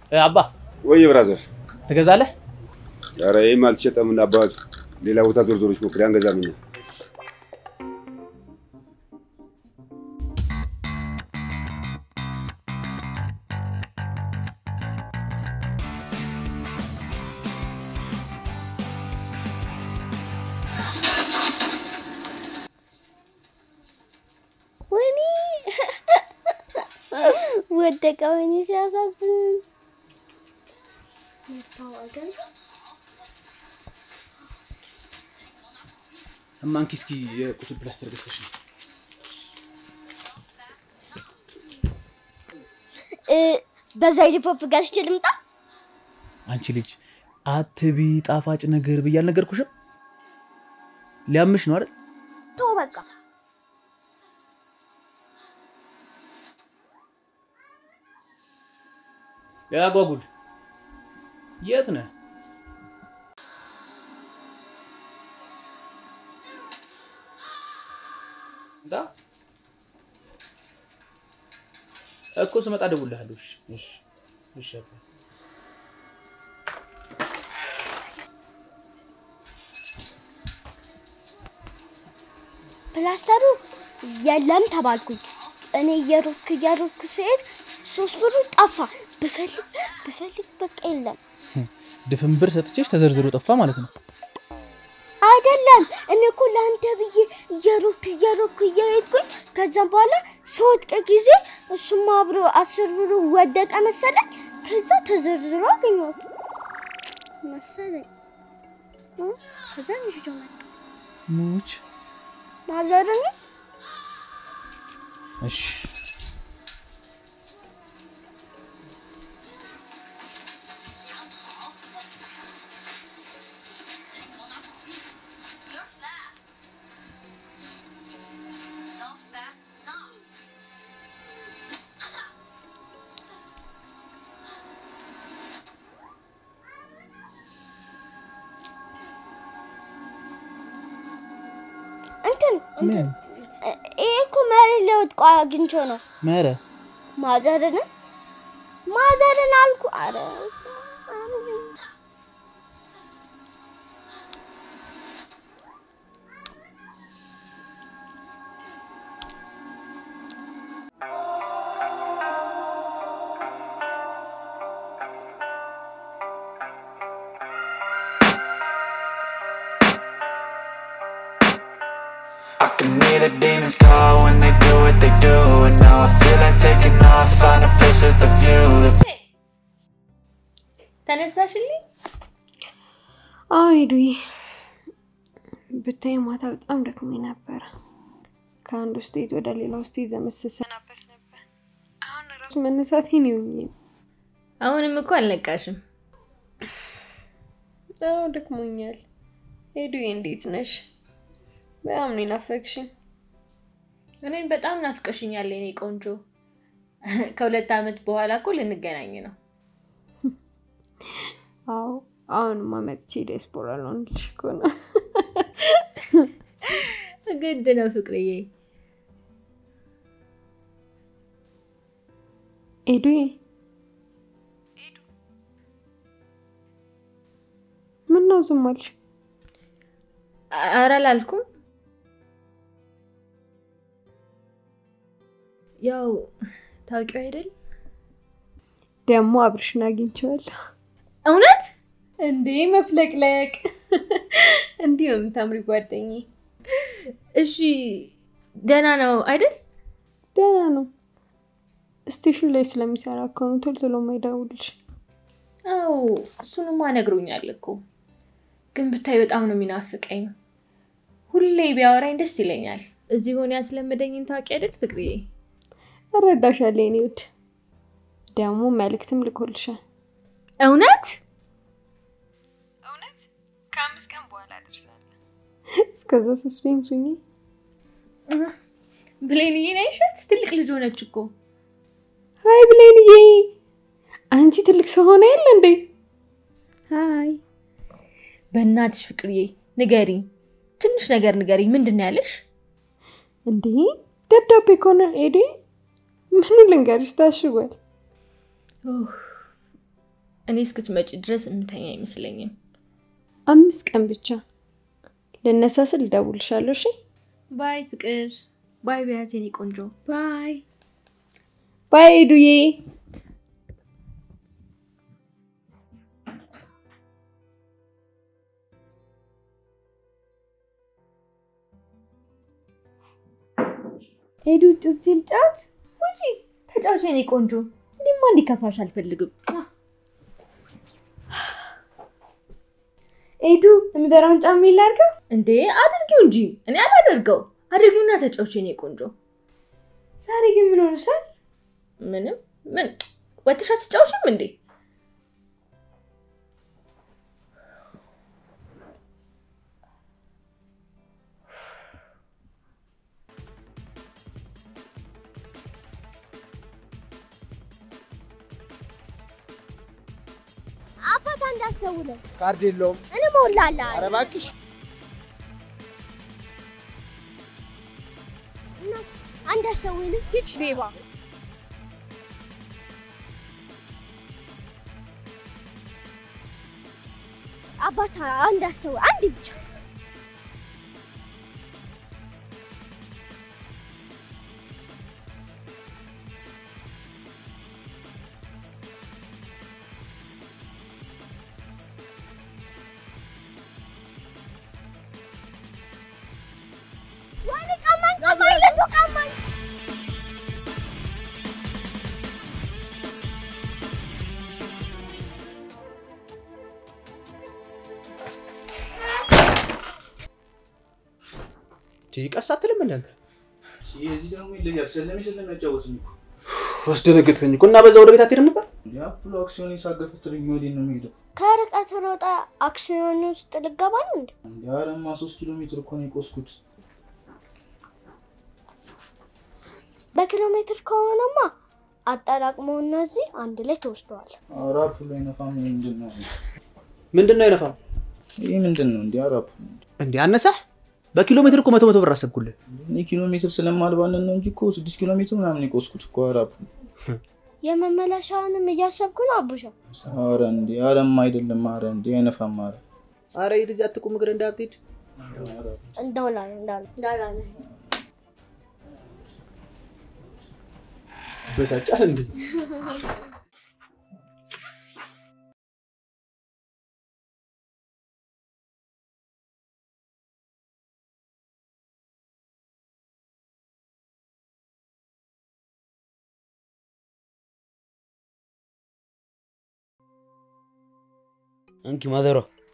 አባ ወይ ብራዘር፣ ትገዛለህ? ኧረ ይህም አልተሸጠም እና አባት ሌላ ቦታ ዞር ዞሮች ሞክሪ፣ አንገዛም እኛ። ወይኔ ወደቀ። ወይኔ ሲያሳዝን። መታወቀን እማንኪ እስኪ የቁስል ፕላስተር ገዝተሽ ነው። በዛ ሂድፖፕ ገዝቼ ልምጣ። አንቺ ልጅ አትቢ ጣፋጭ ነገር ብዬ አልነገርኩሽም? ሊያምሽ ነው አይደል? ተው በቃ። ያጓጉል የት ነህ? እንዳ እኮ ስመጣ እደውልልሃለሁ። እሺ እሺ እሺ አባ። ፕላስተሩ የለም ተባልኩኝ። እኔ እየሮጥኩ እየሮጥኩ ስሄድ ሶስት ብሩ ጠፋ። ብፈልግ ብፈልግ በቃ የለም። ድፍን ብር ሰጥቼሽ ተዘርዝሮ ጠፋ ማለት ነው። አይደለም እኔ እኮ ለአንተ ብዬ እየሮጥኩ እየሮጥኩ እየሄድኩኝ ከዛም በኋላ ስወድቅ ጊዜ እሱም አብሮ አስር ብሩ ወደቀ መሰለኝ። ከዛ ተዘርዝሮ አገኘሁት መሰለኝ። እ? ከዛ ይዤ መጣሁ። ሙች ማዘርን እሺ እንትን ምን ይሄ እኮ መሬት ላይ ወድቆ አግኝቼው ነው። መረ ማዘርን ማዘርን አልኩ። አረ I can hear the demons call when they do what they do And now I feel like taking off, find a place with a view The ተነሳሽልኝ? አዎ ሄዱዬ፣ ብታይ ማታ በጣም ደክሜ ነበረ። ከአንዱ ስቴት ወደ ሌላው ስቴት ዘመድ ስሰናበት ነበር። አሁን ራሱ መነሳቴ ነው የሚሆኝ። አሁንም እኮ አልነቃሽም። አዎ ደክሞኛል። ሄዱዬ እንዴት ነሽ? በጣም ነው ናፈቅሽኝ። እኔን በጣም ናፍቀሽኛል የኔ ቆንጆ። ከሁለት ዓመት በኋላ እኮ ልንገናኝ ነው። አዎ አሁንማ መጥቼ ዲያስፖራ ልሆንልሽ እኮ ነው። ግድ ነው ፍቅርዬ። ኤዱዬ ምን ነው ዝም አልሽ? ኧረ አላልኩም። ያው ታውቂው አይደል? ደግሞ አብርሽን አግኝቼዋለሁ። እውነት እንዴ መፍለቅለቅ! እንዲህ ነው የምታምሪ ጓደኛዬ። እሺ፣ ደህና ነው አይደል? ደህና ነው። ስቴሽን ላይ ስለሚሰራ እኮ ነው ቶሎ ቶሎ የማይደውልሽ። አዎ እሱንማ ነግሮኛል እኮ ግን ብታይ በጣም ነው የሚናፍቀኝ። ሁሌ ቢያወራኝ ደስ ይለኛል። እዚህ ሆነ ያስለመደኝን ታውቂ አይደል ፍቅርዬ? እረዳሻለሁ የኔ ውድ። ደግሞ መልእክትም ልኮልሻል። እውነት እውነት? ከአምስት ቀን በኋላ ደርሳለሁ። እስከዛ ሰስፔንስ ሁኚ። ብሌንዬ ናይሻት ትልቅ ልጅ ሆነች እኮ። ሀይ ብሌንዬ፣ አንቺ ትልቅ ሰው ሆነ የለ እንዴ? ሀይ በእናትሽ ፍቅርዬ ንገሪኝ፣ ትንሽ ነገር ንገሪኝ። ምንድን ነው ያለሽ? እንዴ ደብዳቤ ከሆነ ኤዲ ምኑ ልንገርሽ፣ ታሽጓል። ኡፍ፣ እኔ እስክትመጪ ድረስ እምተኛ አይመስለኝም። አምስት ቀን ብቻ ልነሳ ስል እደውልልሻለሁ። እሺ ባይ ፍቅር፣ ባይ ቢያት የኔ ቆንጆ ባይ። ባይ ሄዱዬ። ሄዱ ጩት ልጫት ውጪ ተጫውቼ የኔ ቆንጆ። እንዲማ እንዲከፋሽ አልፈልግም። ኤዱ የሚበራውን ጫማ ላድርገው? እንዴ አድርጊው እንጂ እኔ አላደርገው። አድርጊውና ተጫውቼ የኔ ቆንጆ። ዛሬ ግን ምን ሆነሻል? ምንም ምን ወጥሻ ትጫውሽም እንዴ? አባት አንድ አስተውለን ካርድ የለውም። እኔ ሞላላ ኧረ እባክሽ እናት አንድ አስተውለን ሂጅ ሌባ አባት አንድ አስተው አንድ ብቻ ወይኔ ቀማኝ ቀማኝ ልጁ ቀማኝ ቀስ አትልም እንደ አንተ የዚህ ደግሞ ይለያል። ስለሚ ስለሚያጫወትኝ እኮ አስደነገጥከኝ እኮ እና በዛ ወደ ቤት አትሄድም ነበር? የአፕሉ አክሲዮን የሳገፉትልኝ ወዴት ነው የሚሄደው? ከርቀት ሮጣ አክሲዮን ውስጥ ልገባ ነው እንዴ? እንዲ አረማ ሶስት ኪሎ ሜትር እኮ ነው የቆስኩት። በኪሎ ሜትር ከሆነማ አጠራቅመው እነዚህ አንድ ላይ ተወስደዋል። ኧረ አፕሉ አይነፋም። ይሄ ምንድን ነው? ምንድን ነው አይነፋም ይህ ምንድን ነው? እንዲ ኧረ አፕሉ እንዴ? አነሳህ? በኪሎ ሜትር እኮ መቶ መቶ ብር አሰብኩልህ። እኔ ኪሎ ሜትር ስለማልባልን ነው እንጂ እኮ ስድስት ኪሎ ሜትር ምናምን የቆስኩት እኮ። ኧረ አፕሉ የመመለሻውንም እያሰብኩ ነው አቡሻ። ኧረ እንዲ አረማ አይደለም። ኧረ እንዲ አይነፋም። ኧረ አረ ሂድ እዚህ አትቁም፣ እግር እንዳትሄድ። እንዳውላ እንዳውላ እንዳውላ በሳጫል እንዴ? እንኪ ማዘሯ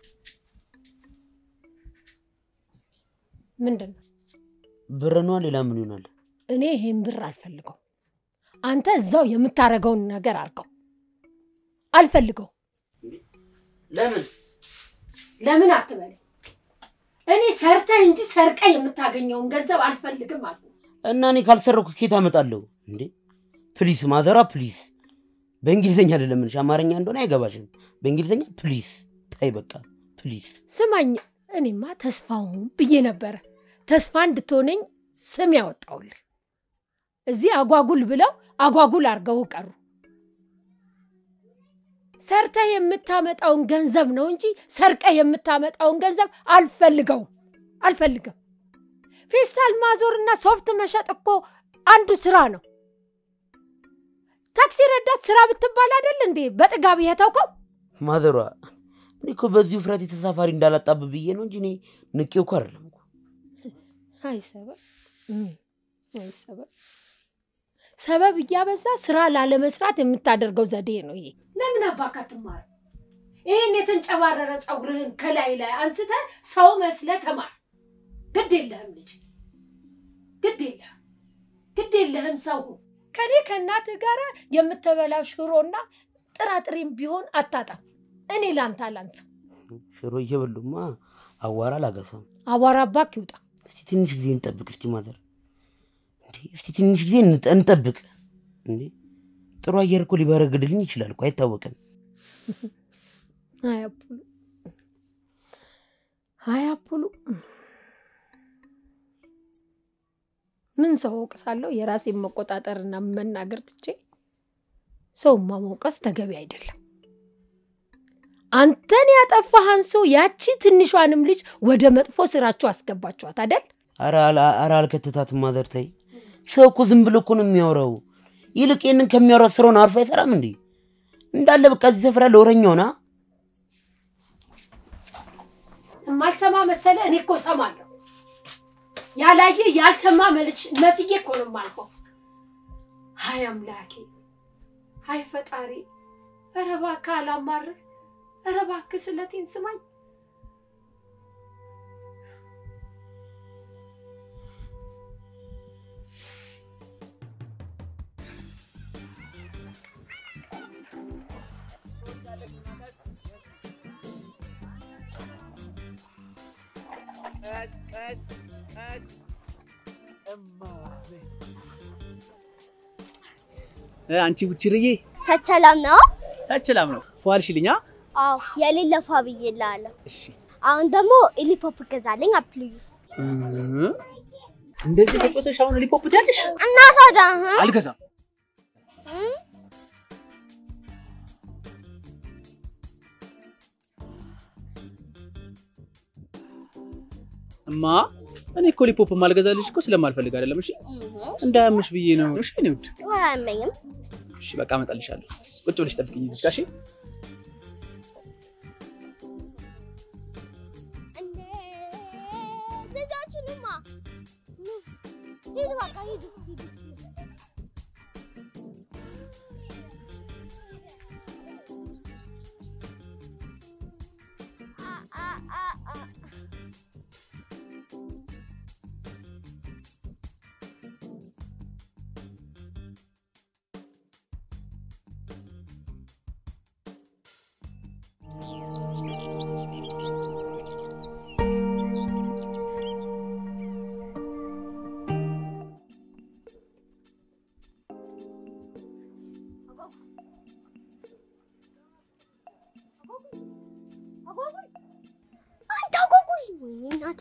ምንድን ነው? ብር ነዋ። ሌላ ምን ይሆናል? እኔ ይሄን ብር አልፈልገው። አንተ እዛው የምታደርገውን ነገር አድርገው። አልፈልገው። ለምን ለምን አትበል። እኔ ሰርተህ እንጂ ሰርቀ የምታገኘውን ገንዘብ አልፈልግም አልኩ። እና እኔ ካልሰረኩ ኬት አመጣለሁ እንዴ? ፕሊስ ማዘሯ ፕሊስ። በእንግሊዝኛ ልለምንሽ፣ አማርኛ እንደሆነ አይገባሽም። በእንግሊዝኛ ፕሊስ ታይ፣ በቃ ፕሊስ። ስማኝ፣ እኔማ ተስፋውን ብዬ ነበረ ተስፋ እንድትሆነኝ ስም ያወጣውልህ። እዚህ አጓጉል ብለው አጓጉል አድርገው ቀሩ። ሰርተህ የምታመጣውን ገንዘብ ነው እንጂ ሰርቀህ የምታመጣውን ገንዘብ አልፈልገውም አልፈልግም። ፌስታል ማዞርና ሶፍት መሸጥ እኮ አንዱ ስራ ነው። ታክሲ ረዳት ስራ ብትባል አይደል እንዴ በጥጋብ የተውከው? ማዘሯ እኔ እኮ በዚህ ውፍረት የተሳፋሪ እንዳላጣብ ብዬ ነው እንጂ እኔ ንቄው እኮ አይደለም እኮ። አይ ሰበብ እም፣ አይ ሰበብ ሰበብ እያበዛ ስራ ላለመስራት የምታደርገው ዘዴ ነው ይሄ። ለምን አባካ ትማር? ይህን የተንጨባረረ ፀጉርህን ከላይ ላይ አንስተ ሰው መስለ ተማር። ግድ የለህም ልጅ፣ ግድ የለህም፣ ግድ የለህም ሰው ሁን። ከኔ ከእናትህ ጋር የምትበላው ሽሮና ጥራጥሬም ቢሆን አታጣም። እኔ ላንተ አላንስም። ሽሮ እየበሉማ አዋራ አላገሳም። አቧራ አባክ ይውጣ። እስቲ ትንሽ ጊዜ እንጠብቅ። እስቲ ማዘር እንዴ፣ እስቲ ትንሽ ጊዜ እንጠ- እንጠብቅ። እንዴ ጥሩ አየር እኮ ሊበረግድልኝ ይችላል እኮ አይታወቅም። አይ አፑሉ፣ አይ አፑሉ፣ ምን ሰው ወቅሳለሁ? የራሴን መቆጣጠርና መናገር ትቼ ሰውማ መውቀስ ተገቢ አይደለም። አንተን ያጠፋህ አንሶ ያቺ ትንሿንም ልጅ ወደ መጥፎ ስራችሁ አስገባችኋት አደል? ኧረ አል- ኧረ አልከተታትም ማዘር ተይ። ሰው እኮ ዝም ብሎ እኮ ነው የሚያወራው። ይልቅ ይህንን ከሚያወራ ስራውን አርፎ አይሰራም እንዴ? እንዳለ በቃ እዚህ ሰፈር ያለ ወረኛውና የማልሰማ መሰለ? እኔ እኮ እሰማለሁ። ያላየ ያልሰማ መልች መስዬ እኮ ነው የማልፈው። ሀይ አምላኬ፣ ሀይ ፈጣሪ፣ ኧረ እባክህ አላማርህ፣ ኧረ እባክህ ስለቴን ስማኝ። እ፣ አንቺ ቡችርዬ ሰላም ነው? ሰላም ነው። ፏልሽልኛ። አዎ የሌለ ፏ ብዬልሃለሁ። አሁን ደግሞ ኢሊፖፕ ገዛልኝ አፕልዩ እንደዚህ ተጫውተሽ አሁን ሊፖፕ ትያለሽ? እና ታዲያ እ? አልገዛም። እ? እማ እኔ እኮ ሊፖፕ ማልገዛልሽ እኮ ስለማልፈልግ አይደለም። እሺ እንዳያምሽ ብዬ ነው። እሺ እኔ ውድ አያመኝም። እሺ በቃ እመጣልሻለሁ። ቁጭ ብለሽ ጠብቂኝ እዚህ ጋር እሺ። እንዴ ልጃችንማ ኑ፣ ሂዱ በቃ ሂዱ ሂዱ አ አ አ አ አጓጉል አንተ አጓጉል ወይኔ እናቴ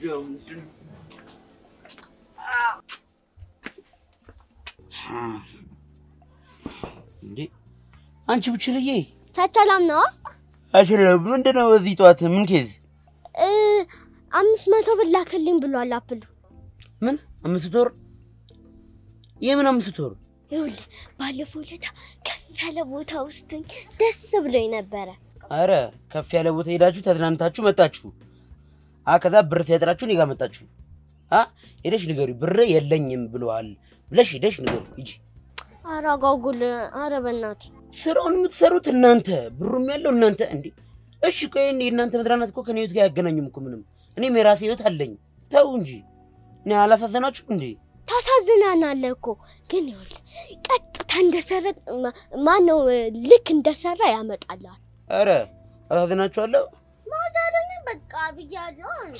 እንዴ አንቺ ብችልዬ ሰላም ነው አይችልም። ምንድን ነው በዚህ ጠዋት ምን ኬዝ? እ አምስት መቶ ብር ላክልኝ ብሏል አፕሉ ምን አምስት ወር? የምን አምስት ወር? ይኸውልህ ባለፈው ዕለት ከፍ ያለ ቦታ ውስጥ ደስ ብሎኝ ነበረ አረ ከፍ ያለ ቦታ ሄዳችሁ ተዝናንታችሁ መጣችሁ። አ ከዛ ብር ሲያጥራችሁ እኔ ጋር መጣችሁ። አ ሄደሽ ንገሪ ብር የለኝም ብለዋል ብለሽ ሄደሽ ንገሪ ሂጂ። ኧረ አጓጉል ኧረ በእናትህ ስራውን የምትሰሩት እናንተ፣ ብሩም ያለው እናንተ። እንዴ እሺ ቆይ እንዴ እናንተ መዝናናት እኮ ከኔ ህይወት ጋር አያገናኙም እኮ ምንም። እኔም የራሴ ህይወት አለኝ። ተው እንጂ እኔ አላሳዘናችሁም እንዴ? ታሳዝናናለህ እኮ ግን ይኸውልህ ቀጥታ እንደሰረቅ ማነው ልክ እንደሰራ ያመጣልሃል አረ አሳዝናችኋለሁ። ማዘርን በቃ ብያለሁ አንዳንድ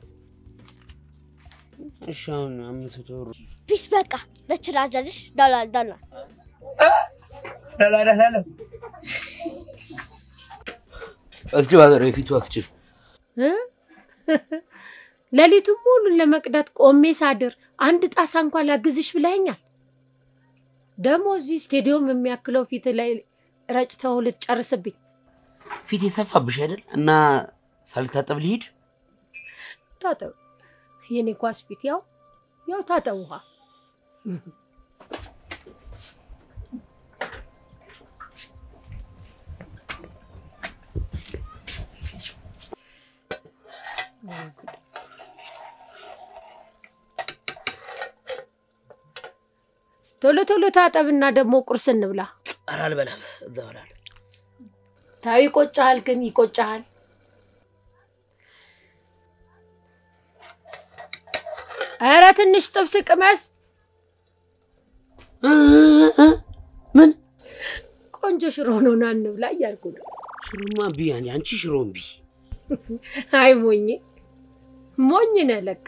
እሺ አሁን አምስት ወር ፒስ በቃ በችራጀርሽ ዶላር ዶላር እስቲ ባዘር የፊቱ አስችል እ? ሌሊቱን ሙሉ ለመቅዳት ቆሜ ሳድር አንድ ጣሳ እንኳን ላግዝሽ ብለኸኛል። ደግሞ እዚህ ስቴዲዮም የሚያክለው ፊት ላይ ረጭተው ልትጨርስብኝ። ፊት የሰፋብሽ አይደል? እና ሳልታጠብ ልሂድ? ታጠብ። የኔ ኳስ ፊት ያው ያው ታጠብ ውሃ ቶሎ ቶሎ ታጠብና ደግሞ ቁርስ እንብላ። ኧረ አልበላም፣ እዛው እላለሁ። ታው ይቆጫሃል፣ ግን ይቆጫሃል። ኧረ ትንሽ ጥብስ ቅመስ። ምን ቆንጆ ሽሮ ነው፣ ና እንብላ እያልኩ ነው። ሽሮማ እምቢ፣ አንቺ ሽሮ እምቢ። አይ ሞኝ ሞኝ ነህ ለካ።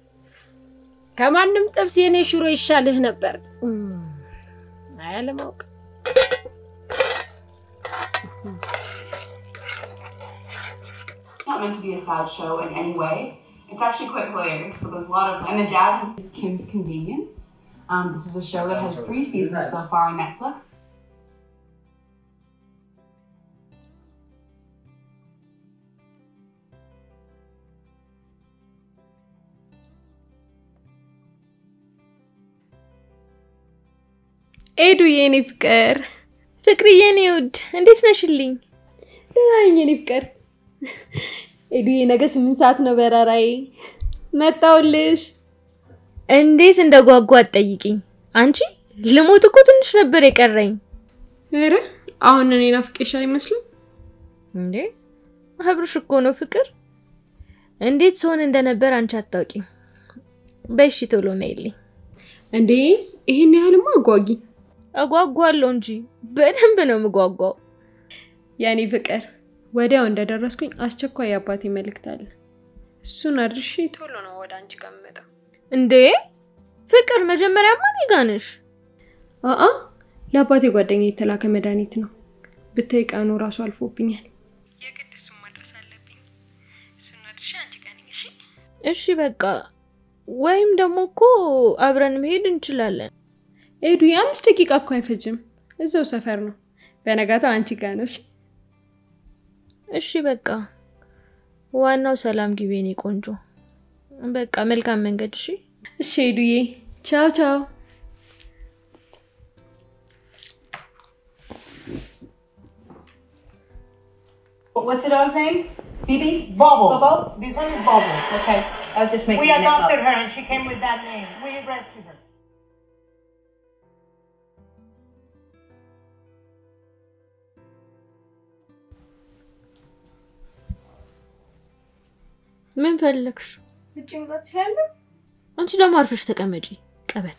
ከማንም ጥብስ የኔ ሽሮ ይሻልህ ነበር። አይ አለማወቅ። It's not meant to be a sad show in any way. It's actually quite hilarious. So there's a lot of, and the dad is Kim's Convenience. Um, this is a show that has three seasons so far on Netflix. ኤዱ የኔ ፍቅር፣ ፍቅርዬ የኔ ውድ እንዴት ነሽልኝ? ደህና ነኝ የኔ ፍቅር። ኤዱዬ ነገ ስምንት ሰዓት ነው በረራዬ። መጣሁልሽ። እንዴት እንደ ጓጓ አትጠይቂኝ። አንቺ ልሞት እኮ ትንሽ ነበር የቀረኝ። ኧረ አሁን እኔ ናፍቄሽ አይመስልም እንዴ? አብርሽ እኮ ነው ፍቅር። እንዴት ስሆን እንደነበር አንቺ አታውቂም። በሺ ቶሎ ነይልኝ። እንዴ ይሄን ያህልማ አጓጊ እጓጓለሁ እንጂ በደንብ ነው የምጓጓው። የኔ ፍቅር ወዲያው እንደደረስኩኝ አስቸኳይ የአባቴ መልእክት አለ። እሱን አድርሼ ቶሎ ነው ወደ አንቺ ጋር የምመጣው። እንዴ ፍቅር፣ መጀመሪያማ እኔ ጋ ነሽ። አአ ለአባቴ ጓደኛ የተላከ መድኃኒት ነው። ብታይ ቀኑ ራሱ አልፎብኛል። የግድ እሱን ማድረስ አለብኝ። እሱን አድርሼ አንቺ ጋር ነኝ። እሺ እሺ በቃ ወይም ደግሞ እኮ አብረን መሄድ እንችላለን። ኤዱ የአምስት ደቂቃ እኮ አይፈጅም። እዛው ሰፈር ነው። በነጋታው አንቺ ጋር ነው። እሺ እሺ በቃ ዋናው ሰላም ግቢ የኔ ቆንጆ። በቃ መልካም መንገድ። እሺ እሺ ኤዱዬ፣ ቻው ቻው። What's it all saying? Bibi? Bobble. Bobble? This one is Bobbles. Okay. I was just making We a name up. adopted her and she came with that name. We rescued her. ምን ፈለግሽ? ውጭ መውጣት ትችላለህ? አንቺ ደግሞ አርፈሽ ተቀመጪ። ቀበጥ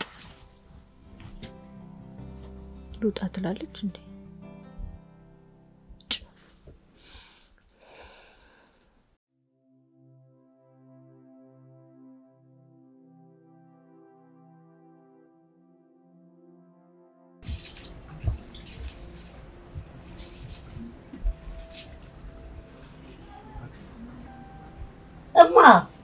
ልውጣ ትላለች እንዴ? እማ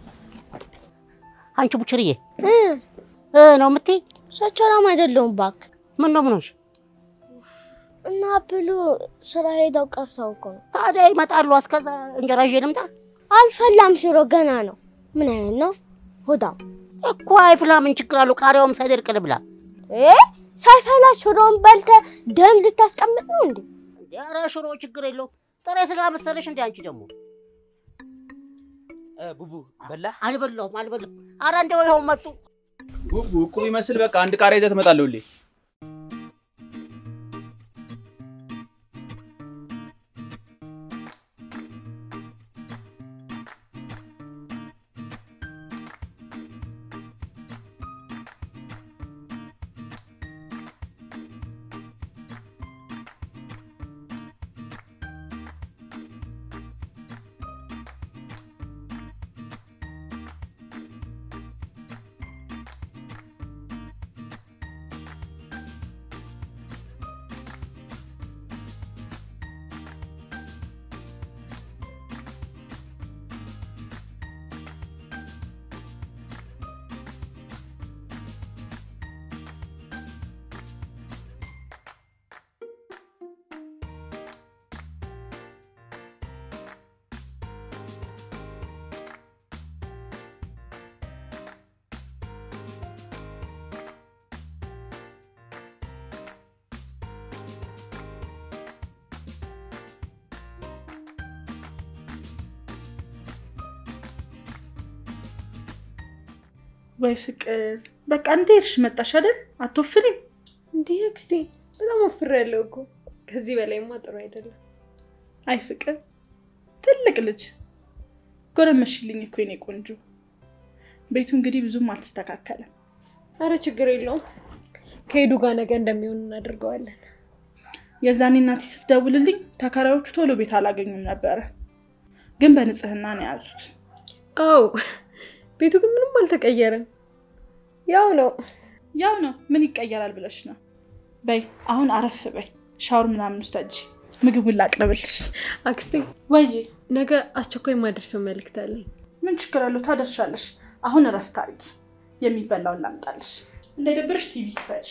አንቺ ቡችርዬ ነው የምትይ? ሰላም አይደለሁም እባክህ። ምን ነው ምን ሆንሽ? እና ብሎ ስራ ሄደው ቀርተው እኮ ነው። ታዲያ ይመጣሉ። እስከዛ እንጀራ ይዤ ልምጣ? አልፈላም፣ ሽሮ ገና ነው። ምን አይነት ነው? ሆዳም እኮ አይፍላ። ምን ችግር አለው? ቃሪያውም ሳይደርቅ ልብላ። እ ሳይፈላ ሽሮን በልተ ደም ልታስቀምጥ ነው እንዴ? ኧረ ሽሮ ችግር የለውም። ጥሬ ስጋ መሰለሽ እንዴ? አንቺ ደግሞ ቡቡ በላ? አልበላሁም፣ አልበላሁም። ኧረ እንደው ይኸው መጡ። ቡቡ እቁብ ይመስል በቃ አንድ ቃሪያ ይዘህ ትመጣለህ ሁሌ። ወይ ፍቅር፣ በቃ እንዴ እርሽ መጣሽ አይደል? አትወፍሪም? እንዲህ አክስቴ በጣም ወፍሬያለሁ እኮ። ከዚህ በላይማ ጥሩ አይደለም። አይ ፍቅር፣ ትልቅ ልጅ ጎረመሽልኝ እኮ የኔ ቆንጆ። ቤቱ እንግዲህ ብዙም አልተስተካከለም። አረ ችግር የለውም። ከሄዱ ጋር ነገ እንደሚሆን እናደርገዋለን። የዛኔ እናቴ ስትደውልልኝ ተከራዮቹ ቶሎ ቤት አላገኙም ነበረ፣ ግን በንጽህና ነው የያዙት። አው ቤቱ ግን ምንም አልተቀየረም፣ ያው ነው ያው ነው። ምን ይቀየራል ብለሽ ነው? በይ አሁን አረፍ በይ፣ ሻወር ምናምን ውሰጂ፣ ምግቡን ላቅርብልሽ። አክስቴ ወይ ነገ አስቸኳይ ማደርሰው መልእክት አለኝ። ምን ችግር አለው? ታደርሻለሽ። አሁን እረፍት አድርጊ፣ የሚበላውን ላምጣልሽ። እንዳይደብርሽ ቲቪ ክፈች።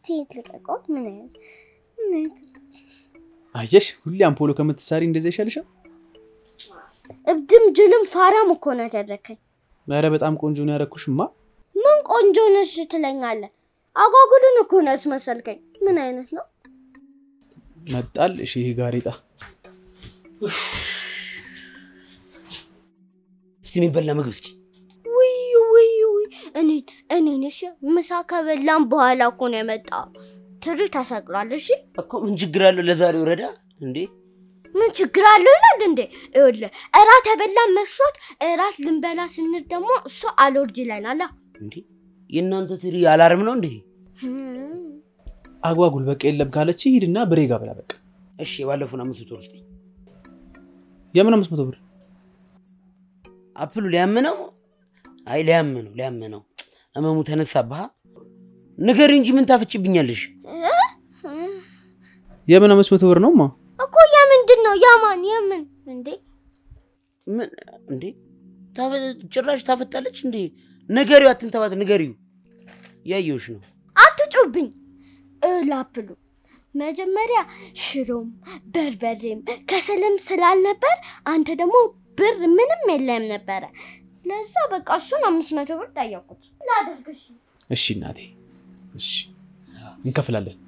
ሴት ልቀቀው። ምን አይነት ምን አይነት አየሽ፣ ሁሌ አምፖሎ ከምትሳሪ እንደዚህ ይሻልሻል። እብድም ጅልም ፋራም እኮ ነው ያደረከኝ። ኧረ በጣም ቆንጆ ነው ያደረኩሽማ። ምን ቆንጆ ነሽ ትለኛለህ? አጓጉልን እኮ ነው ያስመሰልከኝ። ምን አይነት ነው? መጣል እሺ፣ ይሄ ጋሬጣ እስቲ የሚበላ ምግብ እስኪ ውይ ውይ ውይ እኔን እኔን እሺ፣ ምሳ ከበላም በኋላ እኮ ነው የመጣው። ትሪ ተሰቅሏል። እሺ እኮ ምን ችግር አለው? ለዛሬው ረዳ እንዴ ምን ችግር አለው ይላል እንዴ? ይኸውልህ እራት የበላን መስሎት እራት ልንበላ ስንል ደግሞ እሱ አልወርድ ይለናል። እንዴ የእናንተ ትሪ አላርም ነው እንዴ? አጓጉል በቃ የለም ካለች ሂድና ብሬ ጋ ብላ በቃ። እሺ የባለፉን አምስት መቶ ብር ስጠኝ። የምን አምስት መቶ ብር? አፕሉ ሊያምነው? አይ ሊያምነው ሊያምነው እመሙ ተነሳብህ። ንገሪ እንጂ ምን ታፈጭብኛለሽ? የምን አምስት መቶ ብር ነውማ? እኮ የምንድን ነው ያማን የምን እንዴ? ምን እንዴ ታፈ- ጭራሽ ታፈጣለች እንዴ? ንገሪው፣ አትንተባት፣ ንገሪው። ያየውሽ ነው። አትጩብኝ እላፕሉ መጀመሪያ ሽሮም በርበሬም ከሰልም ስላልነበር አንተ ደግሞ ብር ምንም የለም ነበረ። ለዛ በቃ እሱን አምስት መቶ ብር ጠየቁት ላደርግሽ እሺ እናቴ፣ እሺ እንከፍላለን።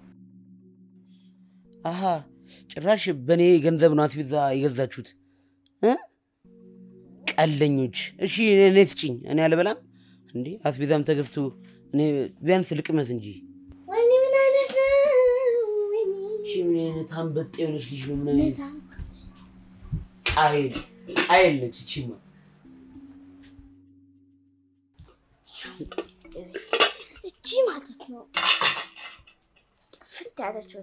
አሀ ጭራሽ በእኔ ገንዘብ ነው አስቤዛ የገዛችሁት እ? ቀለኞች። እሺ እኔ ስጭኝ፣ እኔ አልበላም እንዴ። አስቤዛም ተገዝቶ እኔ ቢያንስ ልቅመስ እንጂ። ወይኔ ምን አይነት ነው? ወይኔ እሺ ምን አይነት አንበጥ የሆነች ልጅ ነው? ምን አይነት ቃይል ቃይል ነች እቺማ። እቺ ማለት ነው ጥፍት ያለችው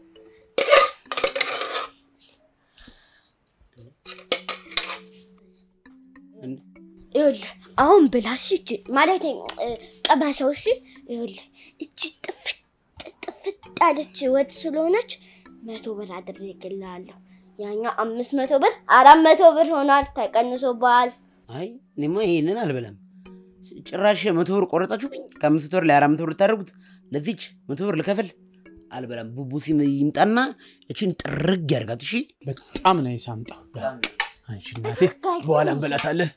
ይኸውልህ አሁን ብላ እሺ፣ እቺ ማለት ቀመሰው እሺ። ይኸውልህ እቺ ጥፍት ጥፍት ያለች ወድ ስለሆነች መቶ ብር አድርግልሃለሁ። ያኛው አምስት መቶ ብር አራት መቶ ብር ሆኗል፣ ተቀንሶብሃል። አይ እኔማ ይሄንን አልበላም። ጭራሽ መቶ ብር ቆረጣችሁብኝ። ከአምስት ብር ላይ አራት መቶ ብር ልታደርጉት፣ ለዚች መቶ ብር ልከፍል አልበላም። ቡቡ ሲም ይምጣና እችን ጥርግ ያርጋት። እሺ በጣም ነው ሳምጣ። አንቺ እናቴ በኋላ እንበላታለን።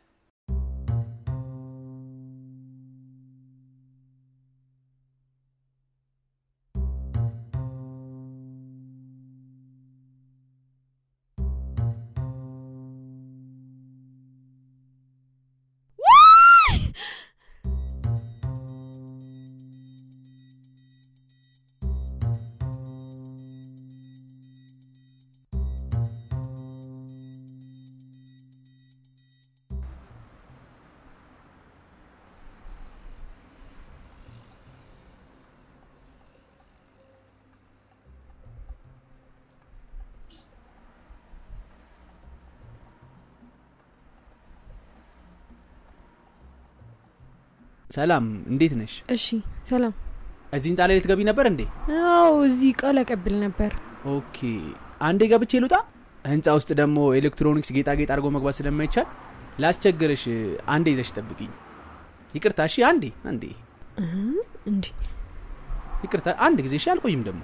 ሰላም፣ እንዴት ነሽ? እሺ ሰላም። እዚህ ህንፃ ላይ ልትገቢ ነበር እንዴ? አዎ እዚህ ቃል አቀብል ነበር። ኦኬ፣ አንዴ ገብቼ ልውጣ። ህንፃ ውስጥ ደግሞ ኤሌክትሮኒክስ ጌጣጌጥ አድርጎ መግባት ስለማይቻል ላስቸግርሽ፣ አንዴ ይዘሽ ጠብቂኝ። ይቅርታ። እሺ፣ አንዴ አንዴ። እንዴ ይቅርታ፣ አንድ ጊዜ። እሺ፣ አልቆይም ደግሞ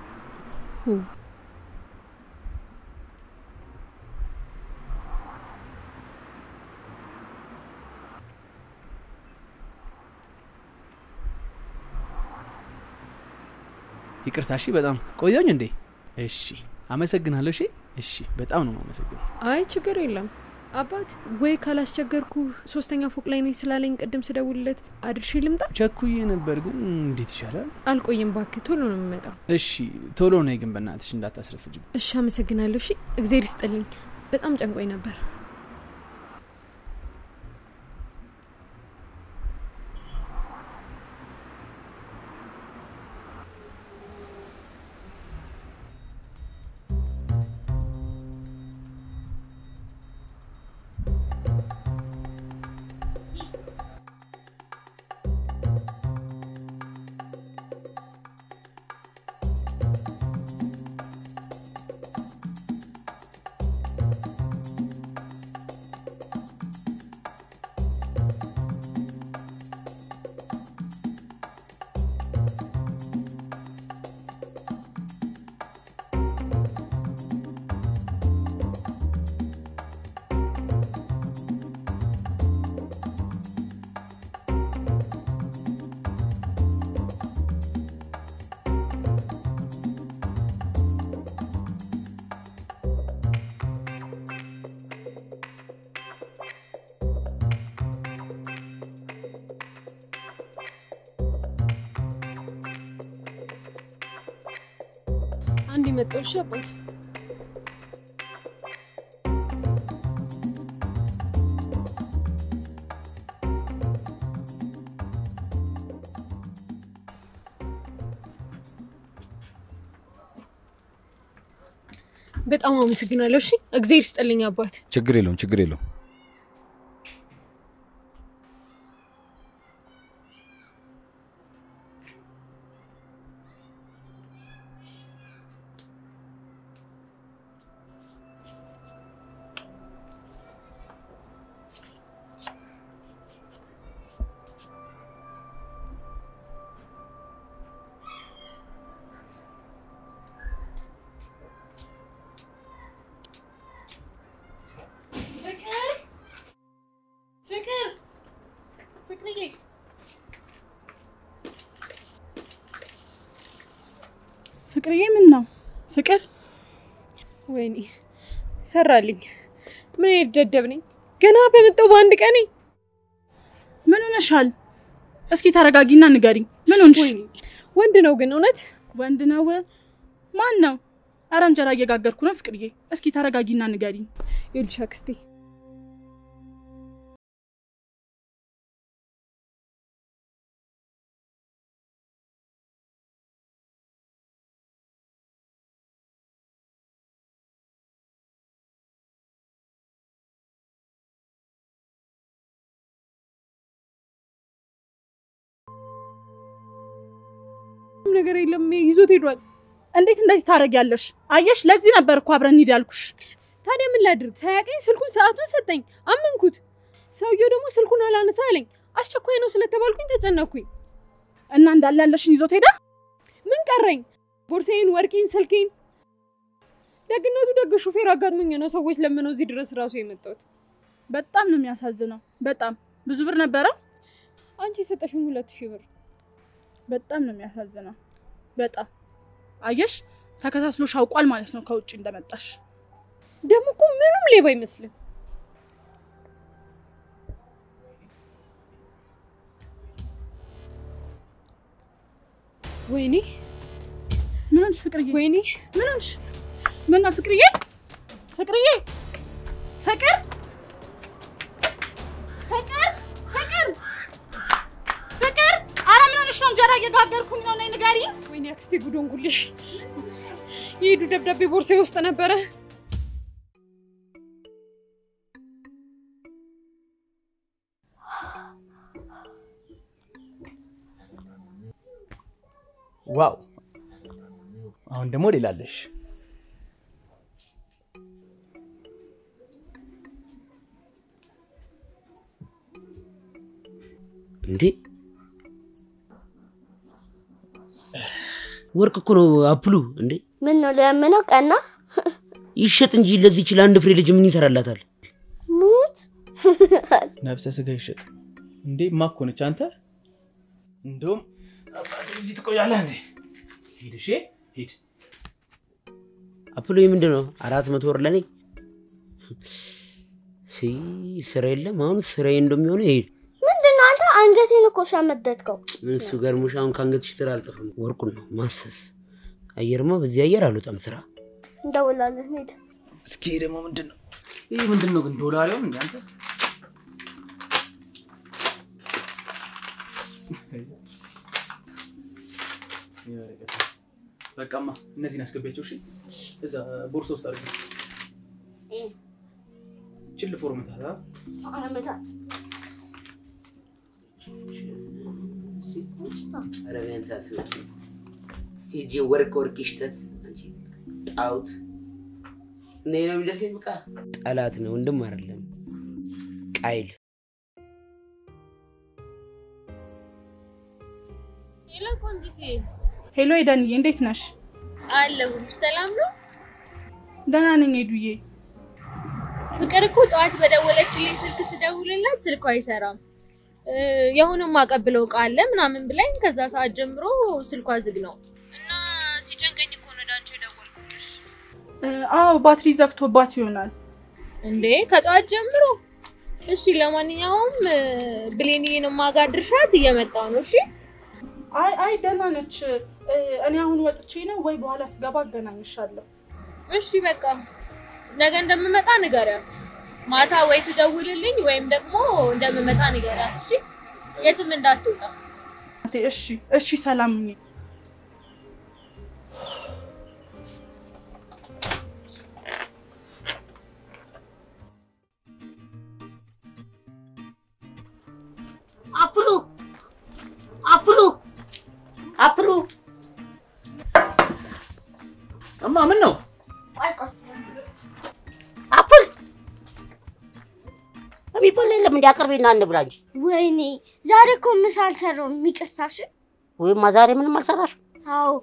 ይቅርታ። እሺ፣ በጣም ቆየሁኝ እንዴ? እሺ፣ አመሰግናለሁ። እሺ፣ እሺ፣ በጣም ነው የማመሰግነው። አይ ችግር የለም አባት። ወይ ካላስቸገርኩ ሶስተኛ ፎቅ ላይ ነኝ ስላለኝ ቅድም ስደውልለት አድርሼ ልምጣ። ቸኩዬ ነበር ግን እንዴት ይሻላል? አልቆይም እባክህ፣ ቶሎ ነው የምመጣው። እሺ፣ ቶሎ ነይ ግን በእናትሽ እንዳታስረፍጅም። እሺ፣ አመሰግናለሁ። እሺ፣ እግዜር ይስጥልኝ። በጣም ጨንቆኝ ነበር። መጣሁ። እሺ አባት በጣም አመሰግናለሁ። እሺ እግዜር ይስጥልኝ አባት። ችግር የለውም ችግር የለውም። ፍቅር ፍቅር ፍቅርዬ ፍቅርዬ ምን ነው ፍቅር ወይኔ ሰራልኝ። ምን አይነት ደደብ ነኝ! ገና በመጣሁ በአንድ ቀኔ ምን ሆነሻል? እስኪ ተረጋጊና ንገሪኝ። ምን ሆንሽ? ወንድ ነው ግን እውነት ወንድ ነው? ማን ነው? አረ እንጀራ እየጋገርኩ ነው ፍቅርዬ። እስኪ ተረጋጊና ንገሪኝ። ይኸውልሽ አክስቴ ምንም ነገር የለም ይዞት ሄዷል። እንዴት እንደዚህ ታደርጊያለሽ? አየሽ፣ ለዚህ ነበር እኮ አብረን እንሂድ ያልኩሽ። ታዲያ ምን ላድርግ? ሳያቀኝ ስልኩን ሰዓቱን ሰጠኝ፣ አመንኩት። ሰውየው ደግሞ ስልኩን አላነሳ አለኝ። አስቸኳይ ነው ስለተባልኩኝ ተጨነኩኝ። እና እንዳለ ያለሽን ይዞት ሄዳ ምን ቀረኝ? ቦርሳዬን፣ ወርቄን፣ ስልኬን። ደግነቱ ደግ ሹፌር አጋጥሞኝ ነው ሰዎች ለምነው እዚህ ድረስ ራሱ የመጣሁት። በጣም ነው የሚያሳዝነው። በጣም ብዙ ብር ነበረው። አንቺ የሰጠሽኝ ሁለት ሺህ ብር። በጣም ነው የሚያሳዝነው። በጣም አየሽ፣ ተከታትሎሽ አውቋል ማለት ነው ከውጭ እንደመጣሽ። ደግሞ እኮ ምንም ሌባ አይመስልም። ወይኔ ምን ሆንሽ ፍቅርዬ? ወይኔ ምን ሆንሽ? ምን ነው ፍቅርዬ? ፍቅርዬ ፍቅር ፍቅር ፍቅር ፍቅር! ኧረ ምን ሆንሽ ነው? እንጀራ እየጋገርኩኝ ነው። ነይ ንገሪኝ። ወይኔ አክስቴ ጉድ ሆንኩልሽ። የሄዱ ደብዳቤ ቦርሳዬ ውስጥ ነበረ። ዋው! አሁን ደግሞ ሌላ አለሽ። እንዴ ወርቅ እኮ ነው አፕሉ። እንዴ ምን ነው ለምነው ቀና ይሸጥ እንጂ ለዚህ ይችል አንድ ፍሬ ልጅ ምን ይሰራላታል? ሙት ነብሰ ስጋ ይሸጥ እንዴ? ማኮ ነች አንተ። እንደውም አባቴ እዚህ ትቆያለህ እንዴ? ሂድ፣ እሺ ሂድ። አፕሉ ምንድን ነው? አራት መቶ ብር ለኔ ሲ ስራ የለም። አሁን ስራዬ እንደሚሆነው ይሄድ ምንድን ነው አንተ አንገቴን እኮ ሸመደድከው። እሱ ገርሞሽ አሁን ከአንገትሽ ስራ አልጠፋም። ወርቁን ነው ማስስ። አየርማ በዚህ አየር አልወጣም ስራ እንደውላለን ሄድ እስኪ ደግሞ ምንድን ነው ይህ? ምንድን ነው ግን ዶላሪውም እንደ አንተ በቃማ እነዚህን አስገቢያቸው። እሺ እዛ ቦርሳ ውስጥ አድርጊ። ችል ፎርምታት አመታት ኧረ ቢያንስ አትበቂ። እስኪ እጄ ወርቅ ወርቅ ይሽተት አንቺ ጣውት እኔ ነው የሚደርሰኝ። በቃ ጠላት ነው ወንድም አይደለም ቃይል ሄሎ ኤደንዬ፣ እንዴት ነሽ? አለሁልሽ። ሰላም ነው? ደህና ነኝ ሄዱዬ። ፍቅር እኮ ጠዋት በደወለችልኝ ስልክ ስደውልላት ስልኳ አይሰራም እ፣ የሆነ ማቀብለው እቃ አለ ምናምን ብላኝ ከዛ ሰዓት ጀምሮ ስልኳ ዝግ ነው እና ሲጨንቀኝ እኮ ነው ወደ አንቺ የደወልኩልሽ። እ፣ አዎ ባትሪ ዘግቶባት ይሆናል። እንዴ ከጠዋት ጀምሮ? እሺ ለማንኛውም እ፣ ብሌንዬን ማጋድርሻት እየመጣው ነው። እሺ አይ አይ ደህና ነች። እ፣ እኔ አሁን ወጥቼ ነው ወይ በኋላ ስገባ አገናኝሻለሁ። እሺ በቃ ነገ እንደምመጣ ንገሪያት። ማታ ወይ ትደውልልኝ ወይም ደግሞ እንደምመጣ ንገሪያት። እሺ የትም እንዳትወጣ። እቴ፣ እሺ እሺ፣ ሰላም ሁኚ። አፕሉ አፕሉ አፕሉ እማ ምን ነው? አፕል የሚበላ የለም እንዲ አቅርቤና እንብላ እንጂ። ወይኔ ዛሬ እኮ ምሳ አልሰራውም። ይቅርታሽ። ወይማ ዛሬ ምንም አልሰራሽም? አዎ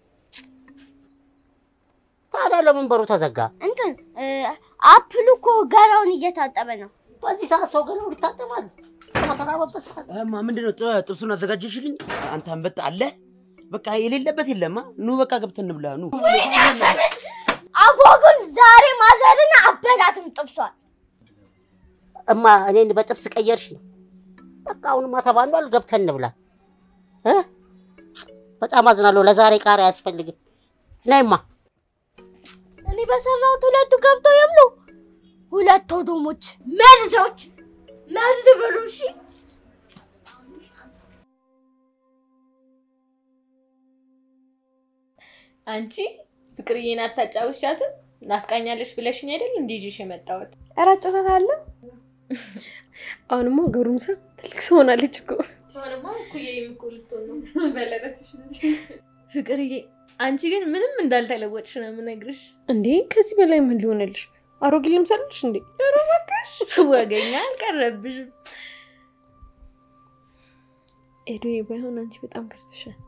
ታዲያ ለምን በሩ ተዘጋ? እንትን እ፣ አፕሉ እኮ ገራውን እየታጠበ ነው። በዚህ ሰዓት ሰው ገላውን ይታጠባል? በተራበበት ሰዓት እማ ምንድነው ጥ- ጥብሱን አዘጋጀሽልኝ? አንተ አንበጣ አለ በቃ የሌለበት የለማ። ኑ በቃ ገብተን እንብላ ኑ። አጓጉል ዛሬ ማዘርን አበላትም ጥብሷል። እማ እኔን በጥብስ ቀየርሽኝ። በቃ አሁንማ ተባሏል፣ ገብተን እንብላ እ? በጣም አዝናለሁ። ለዛሬ ቃሪያ አያስፈልግም። ነይማ እኔ በሰራሁት ሁለቱ ገብተው የብሉ። ሁለት ሆዶሞች መርዞች መርዝ ብሉ። እሺ አንቺ ፍቅርዬን አታጫውሻትም? ናፍቃኛለሽ ብለሽኝ አይደል እንዴ ይዤሽ የመጣሁት? ኧረ አጫውታታለሁ። አሁንማ ጎረምሳ ትልቅ ሰው ሆናለች እኮ። አሁንማ እኩዬም እኮ ልትሆን ነው። በለጠችሽ እንጂ። ፍቅርዬ አንቺ ግን ምንም እንዳልተለወጥሽ ነው የምነግርሽ። እንዴ ከዚህ በላይ ምን ሊሆንልሽ? አሮጌ ልምሰልሽ እንዴ? ኧረ እባክሽ ወገኛ አልቀረብሽም። ኤዶዬ ባይሆን አንቺ በጣም ከስተሻል።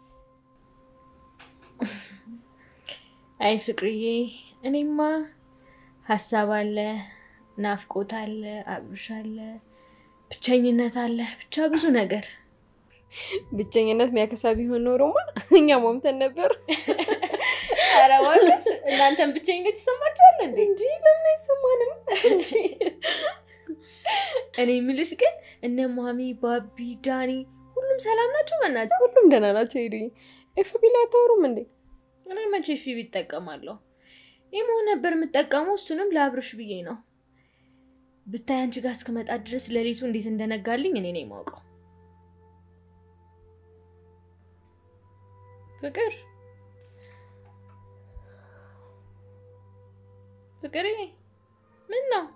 አይ ፍቅርዬ፣ እኔማ ሀሳብ አለ፣ ናፍቆት አለ፣ አብሮሽ አለ፣ ብቸኝነት አለ፣ ብቻ ብዙ ነገር። ብቸኝነት የሚያከሳ ቢሆን ኖሮማ እኛ ሟምተን ነበር። ኧረ እባክሽ እናንተን ብቸኝነት ይሰማችኋል እንዴ? እንጂ ለምን አይሰማንም? እኔ የምልሽ ግን እነ ማሚ፣ ባቢ፣ ዳኒ ሁሉም ሰላም ናቸው? በእናትህ ሁሉም ደህና ናቸው። ኤዶዬ ኤፍቢ ላይ አታወሩም እንዴ? እኔ መቼ ፊብ ይጠቀማለሁ? ኢሞ ነበር የምጠቀመው፣ እሱንም ለአብርሽ ብዬ ነው። ብታይ አንቺ ጋር እስክመጣ ድረስ ሌሊቱ እንዴት እንደነጋልኝ እኔ ነኝ የማውቀው። ፍቅር ፍቅሬ፣ ምን ነው?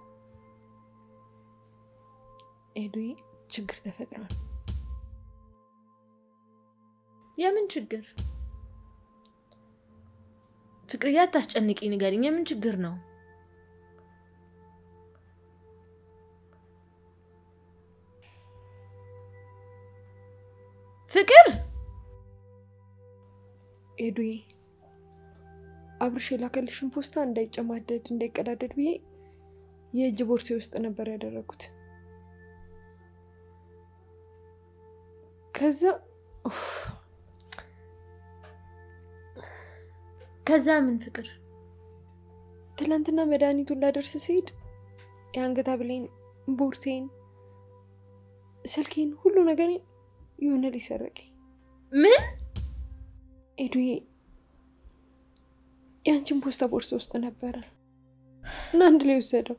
ኤዶዬ ችግር ተፈጥሯል። የምን ችግር? ፍቅርዬ አታስጨንቂ፣ ንገሪኝ። የምን ችግር ነው? ፍቅር ኤዱዬ አብርሽ የላከልሽን ፖስታ እንዳይጨማደድ እንዳይቀዳደድ ብዬ የእጅ ቦርሴ ውስጥ ነበር ያደረጉት። ከዛ ኡፍ፣ ከዛ ምን ፍቅር? ትናንትና መድኃኒቱን ላደርስ ሲሄድ የአንገት ሐብሌን፣ ቦርሴን፣ ስልኬን፣ ሁሉ ነገሬን የሆነ ልጅ ሰረቀኝ። ምን? ኤዱዬ የአንቺን ፖስታ ቦርሳ ውስጥ ነበረ እና አንድ ላይ ወሰደው።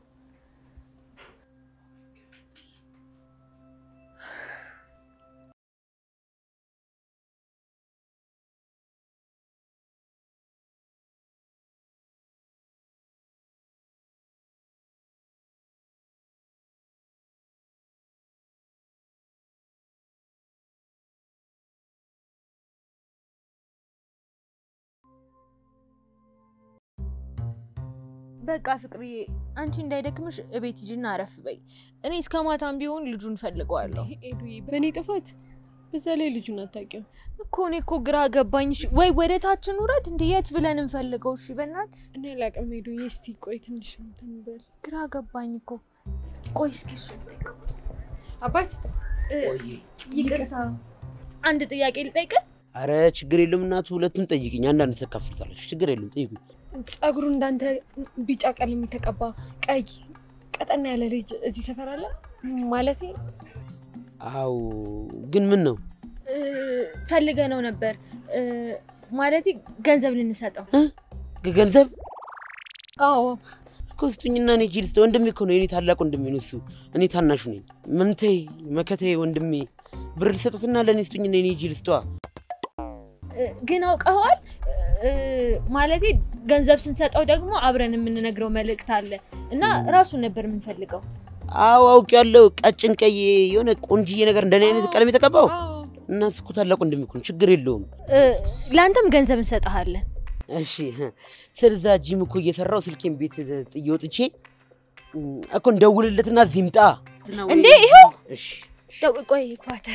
በቃ ፍቅርዬ፣ አንቺ እንዳይደክምሽ እቤት ሂጂና አረፍ በይ። እኔ እስከ ማታም ቢሆን ልጁን ፈልገዋለሁ ኤዱዬ በእኔ ጥፋት በዛ ላይ ልጁን አታውቂውም እኮ። እኔ እኮ ግራ ገባኝ። እሺ፣ ወይ ወደ ታችን ውረድ፣ እንደ የት ብለን እንፈልገው? እሺ በእናትሽ እኔ አላውቅም ኤዱዬ። እስቲ ቆይ ትንሽ እንትን በል። ግራ ገባኝ እኮ። ቆይ እስኪ እሱ አባት ይቅርታ፣ አንድ ጥያቄ ልጠይቅ? አረ ችግር የለም እናቱ፣ ሁለቱም ጠይቅኝ። አንዳንድ ተካፍልታለች። ችግር የለም ጠይቁኝ። ጸጉሩ እንዳንተ ቢጫ ቀለም የተቀባ ቀይ ቀጠና ያለ ልጅ እዚህ ሰፈር አለ ማለት አው ግን ምን ነው እ- ፈልገ ነው ነበር እ፣ ማለቴ ገንዘብ ልንሰጠው። ገንዘብ አዎ እኮ ስጡኝና እኔ ሂጅ ልስጥ። ወንድሜ እኮ ነው የኔ ታላቅ ወንድሜ ነው እሱ። እኔ ታናሹ ነኝ። ምንቴ መከቴ ወንድሜ ብር ልሰጡትና ለእኔ ስጡኝና እኔ ሂጅ ልስጠዋ። እ፣ ግን አውቀኸዋል እ፣ ማለቴ ገንዘብ ስንሰጠው ደግሞ አብረን የምንነግረው መልእክት አለ እና ራሱን ነበር የምንፈልገው። አዎ አውቄዋለሁ። ቀጭን ቀይ የሆነ ቆንጅዬ ነገር እንደኔ አይነት ቀለም የተቀባው እና እሱ እኮ ታላቅ ወንድሜ እኮ ነው። ችግር የለውም። እ፣ ለአንተም ገንዘብ እንሰጥሃለን። እሺ ስለዛ ጂም እኮ እየሰራው ስልኬን ቤት ጥዬ ወጥቼ እም፣ እኮ እንደውልለትና እዚህ ይምጣ። እንዴ ይኸው እሺ ደው- ቆይ ፓተር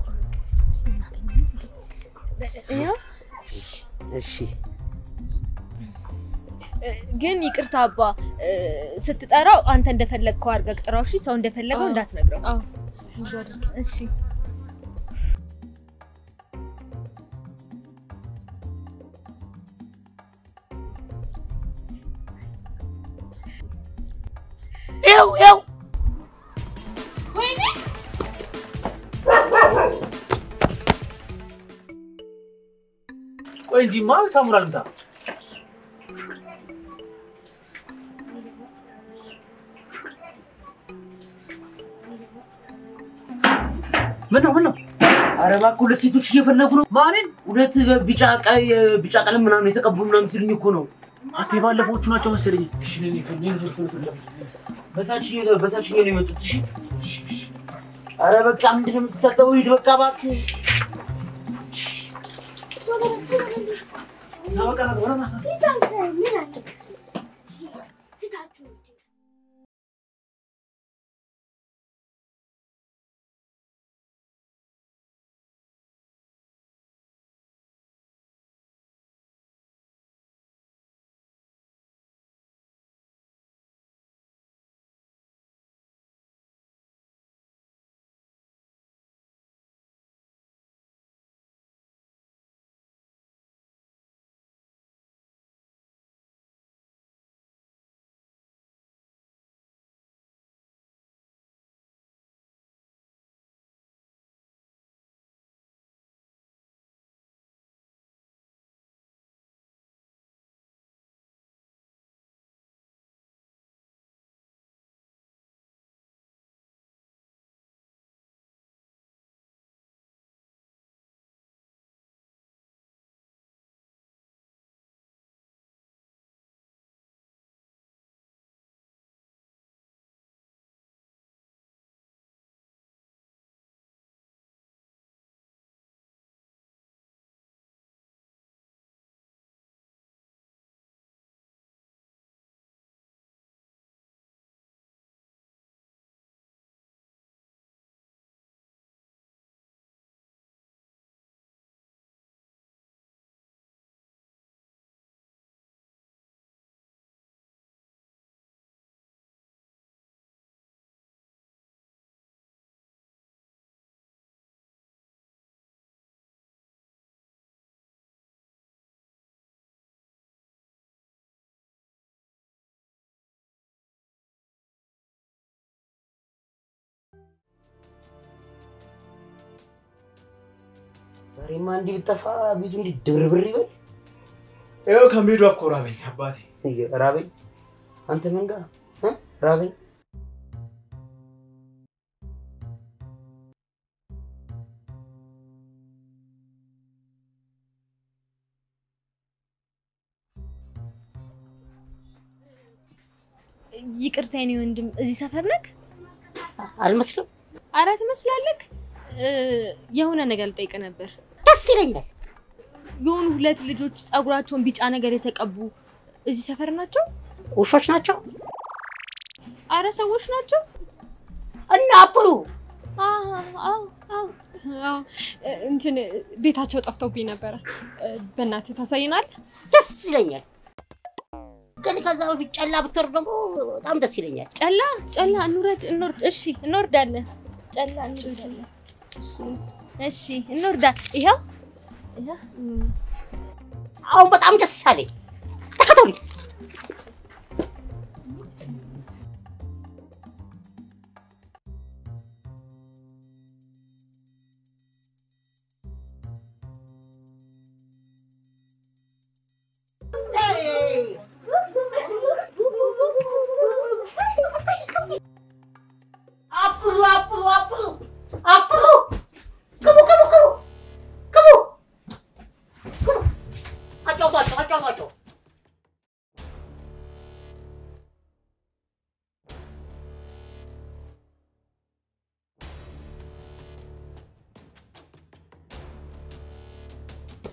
ይኸው እሺ እ፣ ግን ይቅርታ አባ እ፣ ስትጠራው አንተ እንደፈለግከው አድርገህ ጥራው። እሺ ሰው እንደፈለገው እንዳትነግረው። እሺ ይኸው ይኸው ቆይ እንጂማ ሳሙራ ልምጣ። ምን ነው ምን ነው? ኧረ እባክህ ሁለት ሴቶች እየፈለጉ ነው። ማንን? ሁለት ቢጫ ቀይ ቢጫ ቀለም ምናምን የተቀቡ ምናምን ትልኝ እኮ ነው። አቴ ባለፈዎቹ ናቸው መሰለኝ። እሺ ነኝ በታችኛው በታችኛው ነው የመጡት። እሺ ኧረ በቃ ምንድን ነው የምትታጠበው? ሂድ በቃ እባክህ። ና በቃ ና ወረና ዛሬማ እንዲህ ብጠፋ ቤቱ እንዲህ ድብርብር ይበል። ይኸው ከሜዱ እኮ ራበኝ አባቴ። ራበኝ። አንተ መንጋ እ? ራበኝ። ይቅርታ የኔ ወንድም፣ እዚህ ሰፈር ነክ? አልመስልም። አረ ትመስላለክ። እ፣ የሆነ ነገር ልጠይቅ ነበር። ደስ ይለኛል። የሆኑ ሁለት ልጆች ጸጉራቸውን ቢጫ ነገር የተቀቡ እዚህ ሰፈር ናቸው? ውሾች ናቸው አረ ሰዎች ናቸው። እና አፕሉ አዎ፣ አዎ፣ አዎ። አዎ፣ እንትን ቤታቸው ጠፍቶብኝ ነበረ። በእናትህ ታሳይናል? ደስ ይለኛል። ግን ከዛ በፊት ጨላ ብትወርድ ደግሞ በጣም ደስ ይለኛል። ጨላ ጨላ፣ እንውረድ፣ እንወርድ። እሺ፣ እንወርዳለን። ጨላ እንወርዳለን። እሺ፣ እሺ፣ እንወርዳ። ይኸው ይኸው አሁን በጣም ደስ አለኝ። ተከተሉኝ።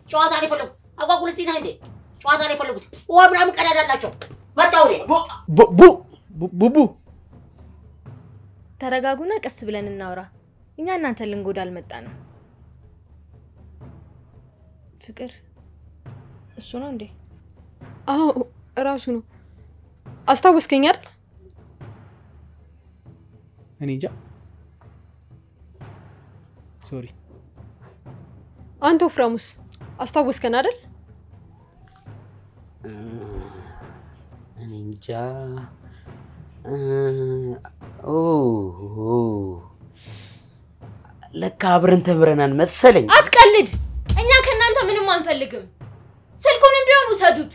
ጨዋታ ነው የፈለጉት። አጓጉል እዚህ ነህ እንዴ? ጨዋታ ነው የፈለጉት። ውሃ ምናምን ቀዳዳ አላቸው። መጣሁ እኔ። ቡ ቡቡ ተረጋጉና ቀስ ብለን እናውራ። እኛ እናንተ ልንጎዳ አልመጣንም። ፍቅር እሱ ነው እንዴ? አዎ እራሱ ነው። አስታወስከኝ አይደል? እኔ እንጃ። ሶሪ። አንተ ወፍራሙስ አስታወስከን አይደል? እኔ እንጃ። እ፣ ኦ ኦ፣ ለካ አብረን ተምረናል መሰለኝ። አትቀልድ። እኛ ከእናንተ ምንም አንፈልግም። ስልኩንም ቢሆን ውሰዱት።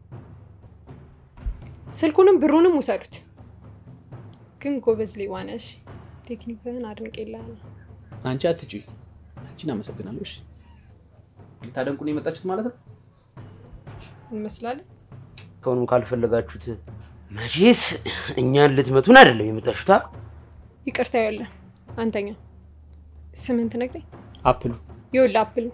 ስልኩንም ብሩንም ውሰዱት። ግን ጎበዝ ሌባ ነሽ። ቴክኒክህን አድንቄልሃለሁ። አንቺ አትጩይ። አንቺን አመሰግናለሁ። እሺ ልታደንቁን የመጣችሁት ማለት ነው? እንመስላለን። ከሆኑም ካልፈለጋችሁት መቼስ እኛን ልትመቱን አይደለም የመጣችሁታ። ይቅርታ ይኸውልህ፣ አንተኛ ስምን ትነግረኝ? አፕሉ ይኸውልህ አፕል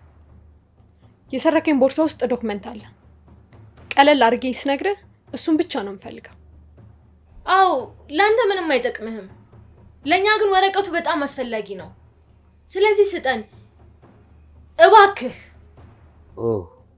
የሰረከኝ ቦርሳ ውስጥ ዶክመንት አለ። ቀለል አድርጌ ስነግርህ እሱን ብቻ ነው የምፈልገው። አዎ ለአንተ ምንም አይጠቅምህም። ለእኛ ግን ወረቀቱ በጣም አስፈላጊ ነው። ስለዚህ ስጠን እባክህ። ኦ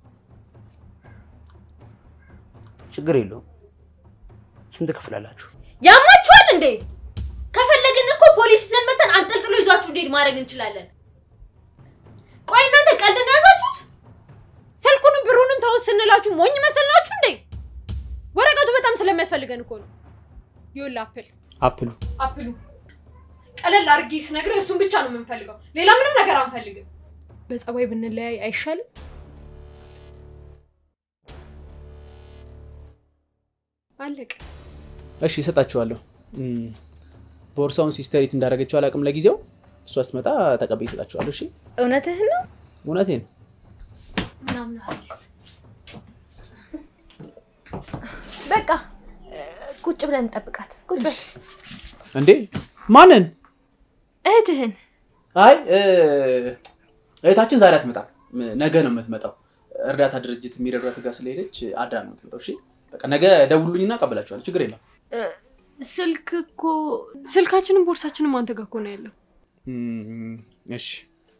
ችግር የለውም። ስንት ክፍላላችሁ? ያማችኋል እንዴ? ከፈለግን እኮ ፖሊስ ይዘን መተን አንጠልጥሎ ይዟችሁ እንዴት ማድረግ እንችላለን። ቆይ እናንተ ቀልድ ነው ያዛችሁት? ስልኩንም ብሩንም ተውት ስንላችሁ ሞኝ መሰልናችሁ እንዴ? ወረቀቱ በጣም ስለሚያስፈልገን እኮ ነው። ይኸውልህ አፕል አፕሉ አፕሉ ቀለል አድርጌ ስነግርህ እሱን ብቻ ነው የምንፈልገው። ሌላ ምንም ነገር አንፈልግም። በጸባይ ብንለያይ አይሻልም? አለቀ። እሺ እሰጣችኋለሁ። እም፣ ቦርሳውን ሲስተሪት እንዳደረገችው አላውቅም ለጊዜው። እሷ ስትመጣ ተቀበይ እሰጣችኋለሁ። እሺ እውነትህን ነው? እውነቴን ነው። በቃ እ፣ ቁጭ ብለን እንጠብቃት። ቁጭ በል። እንዴ ማንን? እህትህን አይ እ፣ እህታችን ዛሬ አትመጣም፣ ም- ነገ ነው የምትመጣው። እርዳታ ድርጅት የሚረዷት ጋር ስለሄደች አድራ ነው የምትመጣው። እሺ በቃ ነገ ደውሉልኝና እቀበላችኋለሁ። ችግር የለም። እ፣ ስልክ እኮ ስልካችንም ቦርሳችንም አንተ ጋር እኮ ነው ያለው። እም፣ እሺ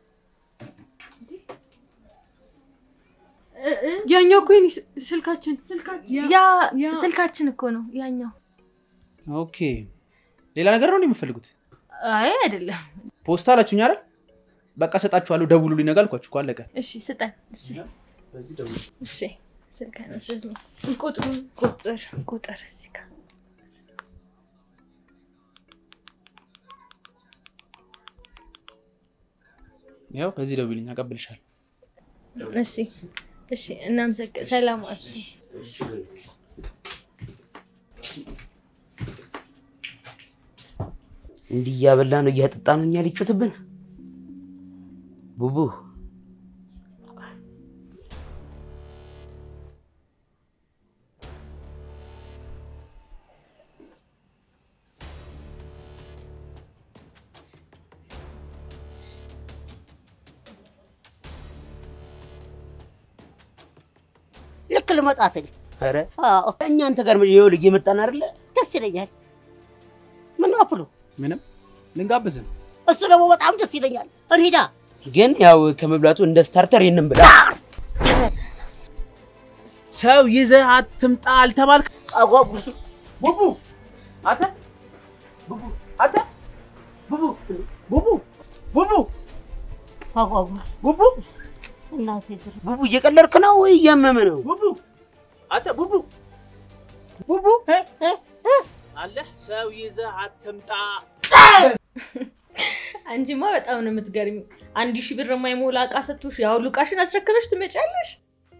እ፣ እ፣ ያኛው እኮ የኔ ስ- ስልካችን ያ ስልካችን እኮ ነው ያኛው። ኦኬ። ሌላ ነገር ነው እንዴ የምትፈልጉት? አይ አይደለም። ፖስታ አላችሁኝ አይደል? በቃ እሰጣችኋለሁ። ደውሉልኝ ነገ አልኳችሁ እኮ አለቀ። እሺ ስጠን። እሺ በዚህ ደውሉ። እሺ ስልክህን ስጠኝ። ቁጥሩ ቁጥር ቁጥር እዚህ ጋር ያው በዚህ ደውልኝ፣ አቀብልሻለሁ። እሺ እሺ። እናመሰግ ሰላም ዋል። እንዲህ እያበላ ነው እያጠጣ ነው እኛ ሊጮትብን። ቡቡ ልክ ልመጣ ስል ኧረ አዎ እኛ አንተ ጋር ይኸውልህ እየመጣን አይደለ? ደስ ይለኛል። ምን ነው አፕሉ? ምንም ልንጋብዝ ነው። እሱ ደግሞ በጣም ደስ ይለኛል። እንሂዳ። ግን ያው ከመብላቱ እንደ ስታርተር ይህንን ብላ። ሰው ይዘህ አትምጣ አልተባልክ? አጓጉል ቡቡ አንተ ቡቡ አንተ ቡቡ ቡቡ ቡቡ አጓጉል ቡቡ እናቴ ድር ቡቡ እየቀለድክ ነው ወይ እያመመ ነው? ቡቡ አንተ ቡቡ ቡቡ አለ ሰው ይዘህ አትምጣ። አንቺማ በጣም ነው የምትገርሚ። አንድ ሺህ ብር የማይሞላ እቃ ሰጥቶሽ ያ ሁሉ እቃሽን አስረክበሽ ትመጫለሽ?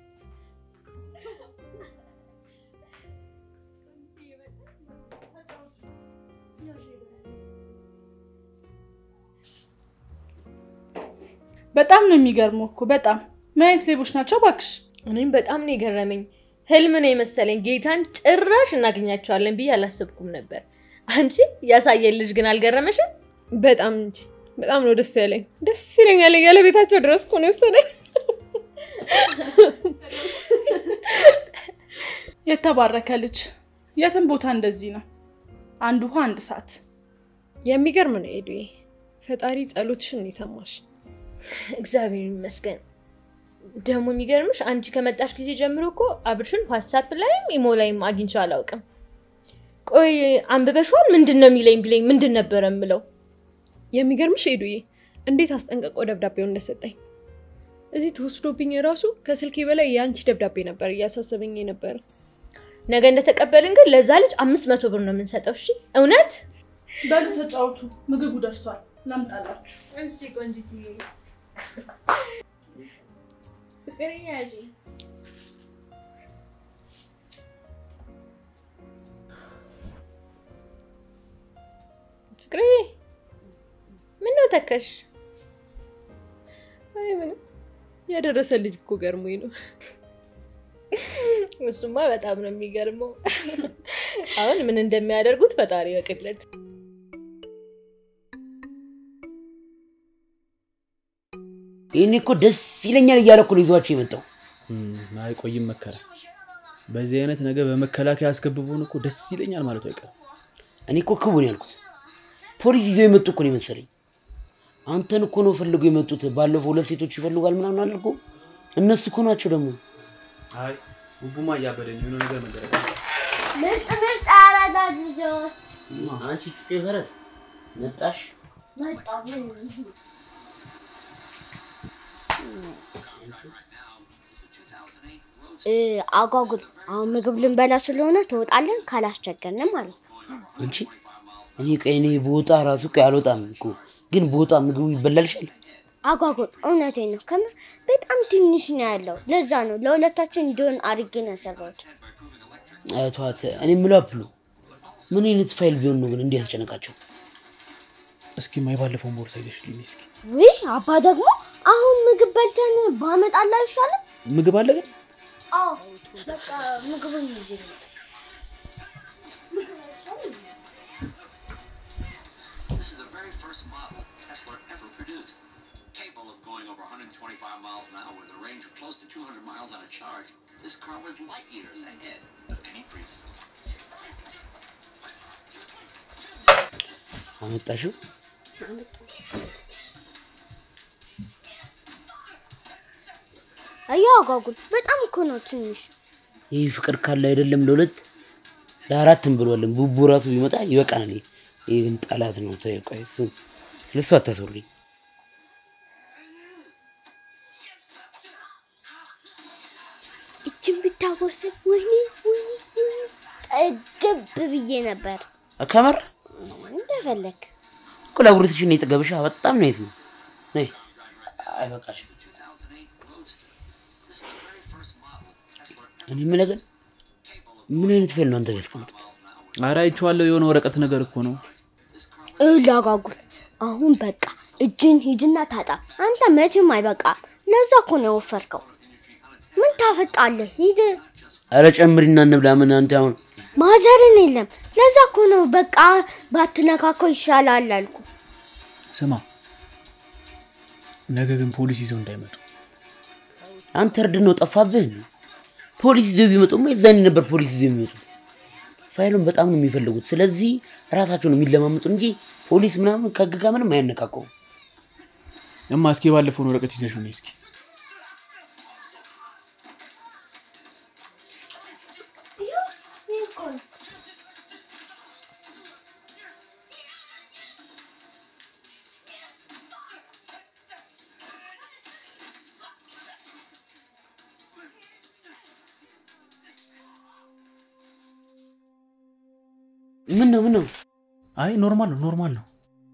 በጣም ነው የሚገርመው እኮ በጣም ምን አይነት ሌቦች ናቸው እባክሽ። እኔም በጣም ነው የገረመኝ። ህልም ነው የመሰለኝ። ጌታን ጭራሽ እናገኛቸዋለን ብዬ አላሰብኩም ነበር። አንቺ ያሳየን ልጅ ግን አልገረመሽም? በጣም እንጂ በጣም ነው ደስ ያለኝ። ደስ ይለኛል እያለ ቤታቸው ድረስ እኮ ነው የወሰደኝ። የተባረከ ልጅ የትም ቦታ እንደዚህ ነው። አንድ ውሃ አንድ ሰዓት። የሚገርም ነው ኤዱዬ። ፈጣሪ ጸሎትሽን የሰማሽ። እግዚአብሔር ይመስገን። ደግሞ የሚገርምሽ አንቺ ከመጣሽ ጊዜ ጀምሮ እኮ አብርሽን ዋትሳፕ ላይም ኢሞ ላይም አግኝቼው አላውቅም። ቆይ አንብበሽዋል? ምንድን ነው የሚለኝ ቢለኝ ምንድን ነበረ የምለው? የሚገርምሽ ኤዱዬ እንዴት አስጠንቀቆ ደብዳቤውን እንደሰጠኝ እዚህ ተወስዶብኝ ራሱ ከስልኬ በላይ የአንቺ ደብዳቤ ነበር እያሳሰበኝ የነበረ። ነገ እንደተቀበልን ግን ለዛ ልጅ አምስት መቶ ብር ነው የምንሰጠው። እሺ እውነት? በሉ ተጫውቱ፣ ምግቡ ደርሷል። ላምጣላችሁ። እሺ ቆንጂትዬ። ፍቅር ያዥ ፍቅሬ፣ ምን ነው ተከሽ? አይ ምንም ያደረሰ ልጅ እኮ ገርሞኝ ነው። እሱማ በጣም ነው የሚገርመው። አሁን ምን እንደሚያደርጉት ፈጣሪ ያውቅለት። ይህኔ እኮ ደስ ይለኛል እያለ እኮ ነው ይዟቸው የመጣው። አይቆይም መከራ። በዚህ አይነት ነገር በመከላከያ አስገብቦን እኮ ደስ ይለኛል ማለቱ አይቀርም። እኔ እኮ ክቡን ያልኩት ፖሊስ ይዘው የመጡ እኮ ነው የመሰለኝ። አንተን እኮ ነው ፈልገው የመጡት። ባለፈው ሁለት ሴቶች ይፈልጓል ምናምን አለ እኮ እነሱ እኮ ናቸው ደግሞ። አይ ቡቡማ እያበደኝ የሆነ ነገር መደረግ ምርጥ ምርጥ አራዳ ልጆች አንቺ ጩጬ ፈረስ መጣሽ። መጣሁ። እ፣ አጓጉል አሁን ምግብ ልንበላ ስለሆነ ትወጣለን፣ ካላስቸገርን ማለት ነው። አንቺ እኔ ቀይ እኔ በወጣ ራሱ ቀይ አልወጣም እኮ ግን በወጣ ምግቡ ይበላልሻል። አጓጉል እውነቴን ነው። ከምር በጣም ትንሽ ነው ያለው። ለዛ ነው ለሁለታችን እንዲሆን አድርጌ ነው የሰራሁት። ተዋት። እኔ የምለው አፕሉ ምን አይነት ፋይል ቢሆን ነው ግን እንዲህ ያስጨነቃቸው? እስኪ ማ የባለፈውን ቦርሳ ይዘሽልኝ እስኪ። ውይ አባ ደግሞ አሁን ምግብ በልተን ባመጣላ አይሻልም? ምግብ አለ ግን አዎ በቃ ምግቡን ይዤ ልምጣ። This is the very first model Tesla ever produced. Capable of going over 125 miles an hour with a range of close to 200 miles on a charge, this car was light years ahead of any previous. አመጣሽው? አያ አጓጉል በጣም እኮ ነው ትንሽ። ይህ ፍቅር ካለ አይደለም ለሁለት ለአራት እንብለዋለን። ቡቡ ራሱ ቢመጣ ይበቃናል። ይህ ግን ጠላት ነው። ተይው፣ ቆይ እሱን ስለሱ አታስወሪኝ። እችን ብታወሰድ ወይኔ ወይኔ ወይኔ ጠግብ ብዬ ነበር። ከመር እንደፈለግ እኮ ለጉርትሽን የጠገብሻ በጣም ነው የት ነው ነይ አይበቃሽም። እኔ የምልህ ግን ምን አይነት ፋይል ነው አንተ ጋር ያስቀመጥኩት? ኧረ አይቼዋለሁ። የሆነ ወረቀት ነገር እኮ ነው። እላጋጉል አሁን በቃ እጅን ሂድና ታጣ። አንተ መቼም አይበቃ። ለዛ እኮ ነው የወፈርከው። ምን ታፈጣለህ? ሂድ ኧረ ጨምሪና እንብላ። ምን አንተ አሁን ማዘርን የለም። ለዛ እኮ ነው በቃ ባትነካከው ይሻላል አልኩ። ስማ፣ ነገ ግን ፖሊስ ይዘው እንዳይመጡ። አንተ እርድ ነው ጠፋብህ። ፖሊስ ይዘው ቢመጡማ የዛኔ ነበር ፖሊስ ይዘው የሚመጡት። ፋይሉን በጣም ነው የሚፈልጉት። ስለዚህ ራሳቸው ነው የሚለማመጡ እንጂ ፖሊስ ምናምን ከህግ ጋር ምንም አያነቃቀውም። እማ እስኪ ባለፈውን ወረቀት ይዘሽው ነይ እስኪ። ምን ነው ምን ነው? አይ ኖርማል ነው ኖርማል ነው።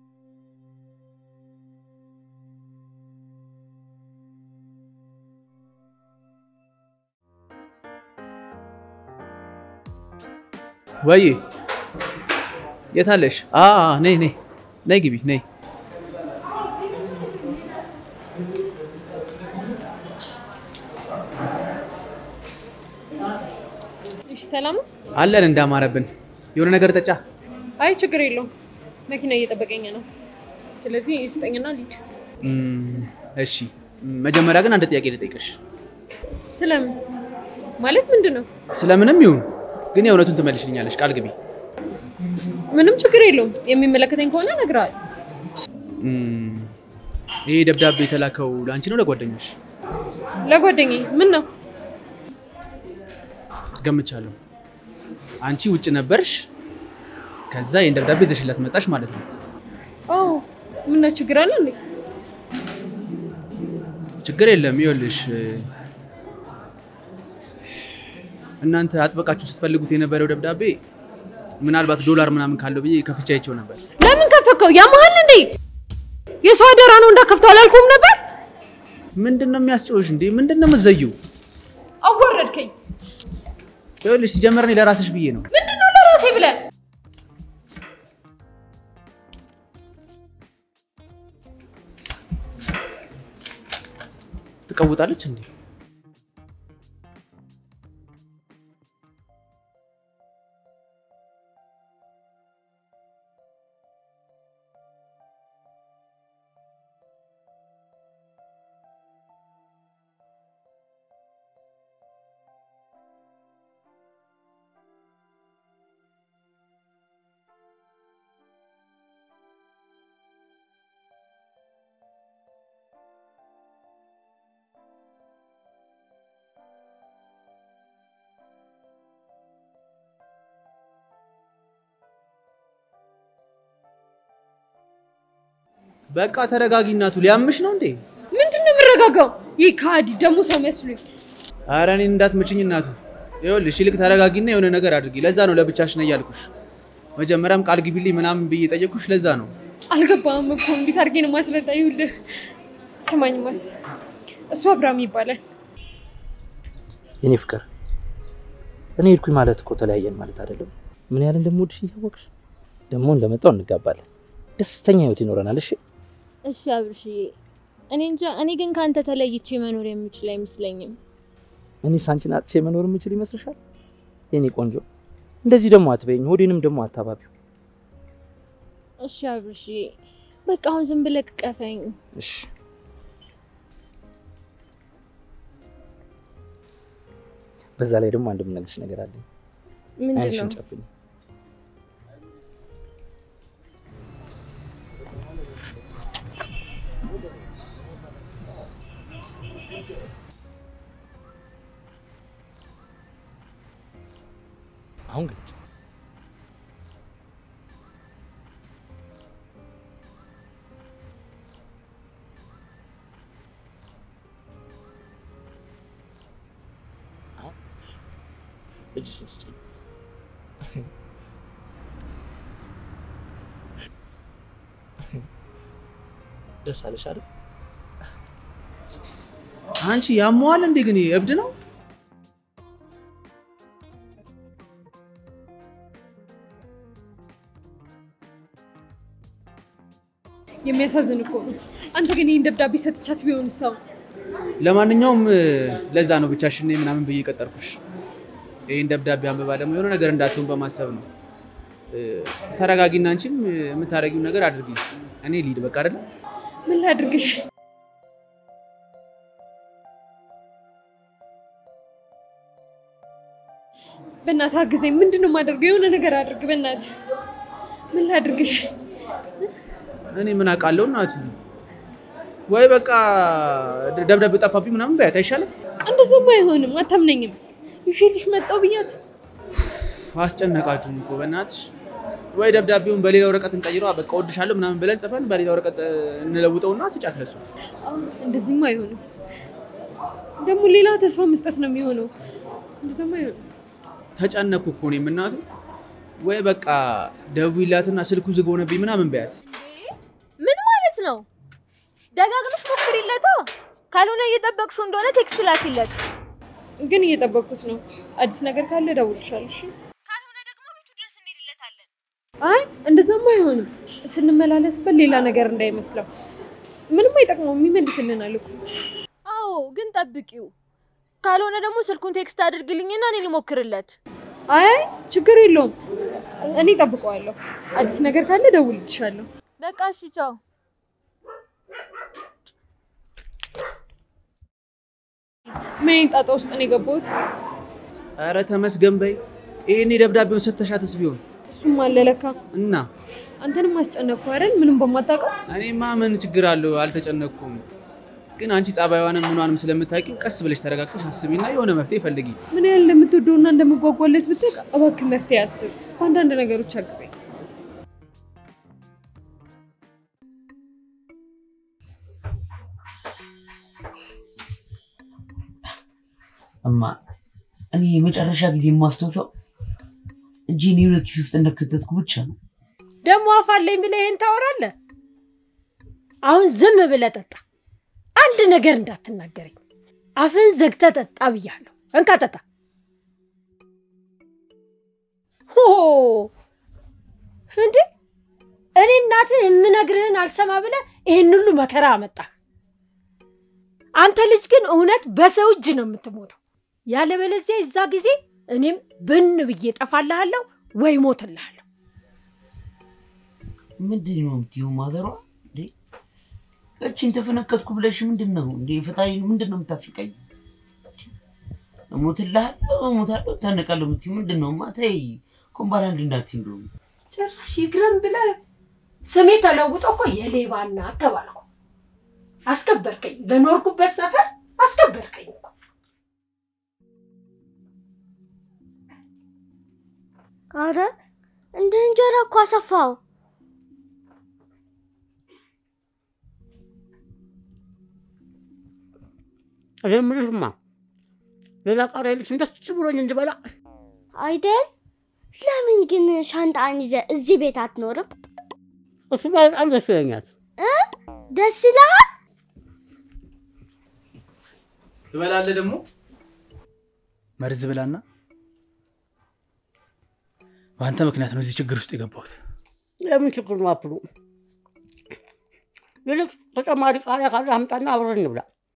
ወይ የት አለሽ? አ አ፣ ነይ ነይ ነይ ግቢ ነይ። እሺ ሰላም ነው? አለን እንዳማረብን የሆነ ነገር ጠጫ። አይ ችግር የለውም። መኪና እየጠበቀኝ ነው። ስለዚህ ስጠኝና ልሂድ። እም፣ እሺ መጀመሪያ ግን አንድ ጥያቄ ልጠይቅሽ። ስለምን ማለት ምንድን ነው? ስለምንም ይሁን ግን የእውነቱን ትመልሽልኛለሽ፣ ቃል ግቢ። ምንም ችግር የለውም። የሚመለከተኝ ከሆነ እነግርሃለሁ። እም፣ ይሄ ደብዳቤ የተላከው ለአንቺ ነው ለጓደኛሽ? ለጓደኛዬ ምን ነው? ገምቻለሁ። አንቺ ውጭ ነበርሽ፣ ከዛ ይህን ደብዳቤ ይዘሽላት መጣሽ ማለት ነው። አዎ ምን ነው ችግር አለ እንዴ? ችግር የለም። ይኸውልሽ እናንተ አጥበቃችሁ ስትፈልጉት የነበረው ደብዳቤ ምናልባት ዶላር ምናምን ካለው ብዬ ከፍቼ አይቼው ነበር። ለምን ከፈከው? ያመሃል እንዴ? የሰው አደራ ነው እንዳከፍተው አላልኩም ነበር? ምንድን ነው የሚያስጨውሽ እንዴ? ምንድን ነው የምትዘይው? አዋረድከኝ። ይኸውልሽ ሲጀመር እኔ ለራስሽ ብዬ ነው። ምንድን ነው ለራሴ ብለህ ትቀውጣለች እንዴ? በቃ ተረጋጊ እናቱ። ሊያምሽ ነው እንዴ? ምንድን ነው የምረጋጋው? ይህ ከሃዲ ደግሞ ሰው መስሎኝ። ኧረ እኔን እንዳትምችኝ እናቱ። ይኸውልሽ ይልቅ ተረጋጊና የሆነ ነገር አድርጊ። ለዛ ነው ለብቻሽ ነኝ ያልኩሽ። መጀመሪያም ቃል ግቢልኝ ምናምን ብዬ ጠየቅኩሽ። ለዛ ነው አልገባህም እኮ እንዴት አድርጌ ነው ማስረዳ? ይኸውልህ ስማኝ ማስ እሱ አብርሃም ይባላል። የኔ ፍቅር እኔ ሄድኩኝ ማለት እኮ ተለያየን ማለት አይደለም። ምን ያህል እንደምወድሽ እያወቅሽ ደግሞ እንደመጣው እንጋባለን፣ ደስተኛ ህይወት ይኖረናል። እሺ እሺ አብርሽዬ፣ እኔ እንጃ። እኔ ግን ከአንተ ተለይቼ መኖር የምችል አይመስለኝም። እኔ ሳንቺን አጥቼ መኖር የምችል ይመስልሻል? የኔ ቆንጆ እንደዚህ ደግሞ አትበይኝ፣ ሆዴንም ደግሞ አታባቢው። እሺ አብርሽዬ፣ በቃ አሁን ዝም ብለህ ቅቀፈኝ። እሺ በዛ ላይ ደግሞ አንድ የምነግርሽ ነገር አለኝ። ምንድን ነው? ዓይንሽን ጨፍኝ። አሁን ግልጽ እጅሽን ስጪኝ። ደስ አለሽ አይደል? አንቺ ያመዋል እንዴ? ግን ይሄ እብድ ነው። የሚያሳዝን እኮ ነው። አንተ ግን ይህን ደብዳቤ ሰጥቻት ቢሆን ሰው ለማንኛውም ለዛ ነው ብቻሽን ነኝ ምናምን ብዬ ቀጠርኩሽ። ይህን ደብዳቤ አንብባ ደግሞ የሆነ ነገር እንዳትሆን በማሰብ ነው። ተረጋጊና አንቺም የምታደርጊውን ነገር አድርጊ። እኔ ሊድ በቃ አይደለ? ምን ላድርግሽ? በእናትህ አግዘኝ። ምንድን ነው የማደርገው? የሆነ ነገር አድርግ በእናትህ። ምን ላድርግሽ? እኔ ምን አውቃለሁ እናቱ። ወይ በቃ ደብዳቤው ጠፋብኝ ምናምን በያት አይሻልም? እንደዛማ አይሆንም። አታምነኝም። ይዤልሽ መጣሁ ብያት አስጨነቃችሁኝ እኮ በእናትሽ። ወይ ደብዳቤውን በሌላ ወረቀት እንቀይረዋ፣ በቃ እወድሻለሁ ምናምን ብለን ጽፈን በሌላ ወረቀት እንለውጠውና ስጫት ለሱ። እንደዚህማ አይሆንም። ደግሞ ሌላ ተስፋ መስጠት ነው የሚሆነው። እንደዛማ አይሆንም። ተጨነኩ እኮ እኔም እናቱ። ወይ በቃ ደውይላትና ስልኩ ዝግ ሆነብኝ ምናምን በያት። ምን ማለት ነው? ደጋግመሽ ሞክሪለታ። ካልሆነ እየጠበቅሽው እንደሆነ ቴክስት ላኪለት። ግን እየጠበቅኩት ነው። አዲስ ነገር ካለ እደውልልሻለሁ። እሺ? አይ እንደዛማ አይሆንም። ስንመላለስበት ሌላ ነገር እንዳይመስለው። ምንም አይጠቅመውም፣ ይመልስልናል እኮ። አዎ፣ ግን ጠብቂው። ካልሆነ ደግሞ ስልኩን ቴክስት አድርግልኝና እኔ ልሞክርለት። አይ ችግር የለውም፣ እኔ ጠብቀዋለሁ። አዲስ ነገር ካለ እደውልልሻለሁ። በቃ እሺ፣ ቻው። ምን አይነት ጣጣ ውስጥ ነው የገባሁት? ኧረ ተመስገን በይ። ይሄኔ ደብዳቤውን ሰተሻትስ ቢሆን እሱም አለ ለካ። እና አንተንም አስጨነቅኩ አይደል? ምንም በማታውቀው እኔማ ምን ችግር አለው? አልተጨነቅኩም። ግን አንቺ ጸባይዋንም ምኗንም ስለምታውቂው ቀስ ብለሽ ተረጋግተሽ አስቢና የሆነ መፍትሄ ፈልጊ። ምን ያህል እንደምትወደውና እንደምጓጓለት ብታውቅ እባክህ መፍትሄ አስብ። በአንዳንድ ነገሮች አግዘኝ። እማ እኔ የመጨረሻ ጊዜ የማስታውሰው እጄን የሆነ ኪስ ውስጥ እንደከተትኩ ብቻ ነው። ደግሞ አፋለኝ ብለህ ይሄን ታወራለህ? አሁን ዝም ብለህ ጠጣ። አንድ ነገር እንዳትናገረኝ። አፍን ዘግተህ ጠጣ ብያለሁ። እንካ ጠጣ። ሆ እንዴ! እኔ እናትህ የምነግርህን አልሰማ ብለህ ይህን ሁሉ መከራ አመጣህ። አንተ ልጅ ግን እውነት በሰው እጅ ነው የምትሞተው። ያለበለዚያ የዛ ጊዜ እኔም ብን ብዬ ጠፋልሃለሁ ወይ ሞትልሃለሁ። ምንድን ነው የምትይው ማዘሯ? እንዴ እችን ተፈነከትኩ ብለሽ ምንድን ነው እንዴ? ፈጣሪ ምንድን ነው የምታስቀኝ? እሞትልሃለሁ እሞታለሁ ታነቃለሁ የምትይው ምንድን ነው? ማ ተይ ኮምባራንድ እንዳትዪ እንደውም ጭራሽ ይግረም ብለህ ስሜ ተለውጦ እኮ የሌባ እናት ተባልኩ። አስከበርከኝ፣ በኖርኩበት ሰፈር አስከበርከኝ እኮ። አረ እንደ እንጀራ እኮ አሰፋው። እኔ የምልሽማ ሌላ ቃሪያ የለሽም ደስ ብሎኝ እንድበላ። አይደል? ለምን ግን ሻንጣን ይዘህ እዚህ ቤት አትኖርም? እሱ በጣም ደስ ይለኛል። እ? ደስ ይልሃል? ትበላለህ ደግሞ መርዝ ብላና በአንተ ምክንያት ነው እዚህ ችግር ውስጥ የገባሁት። የምን ችግር ነው አፕሉ? ይልቅ ተጨማሪ ቃሪያ ካለ አምጣና አብረን እንብላ።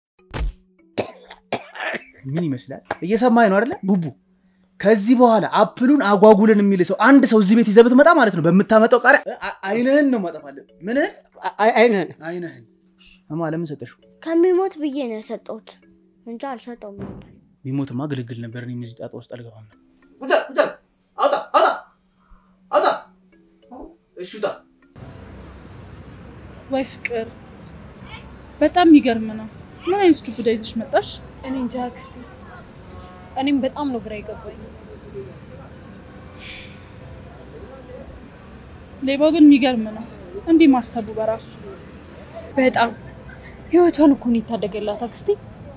ምን ይመስላል? እየሰማኝ ነው አይደለ ቡቡ? ከዚህ በኋላ አፕሉን አጓጉልን የሚል ሰው አንድ ሰው እዚህ ቤት ይዘህ ብትመጣ ማለት ነው በምታመጣው ቃሪያ አ- አይንህን ነው ማጠፋለን። ምንህን? አይንህን አይንህን። እማ ለምን ሰጠሽው? ከሚሞት ብዬ ነው የሰጠሁት እንጂ አልሰጠውም ነበር። ቢሞትማ ግልግል ነበር። እኔም እዚህ ጣጣ ውስጥ አልገባም ነበር። ውጣ ውጣ አውጣ አውጣ አውጣ እሺ ውጣ። ወይ ፍቅር፣ በጣም የሚገርም ነው። ምን አይነት ዱብዳ ይዘሽ መጣሽ? እኔ እንጃ አክስቴ፣ እኔም በጣም ነው ግራ የገባኝ። ሌባው ግን የሚገርም ነው፣ እንዲህ ማሰቡ በራሱ በጣም ህይወቷን እኮ ነው የታደገላት አክስቴ።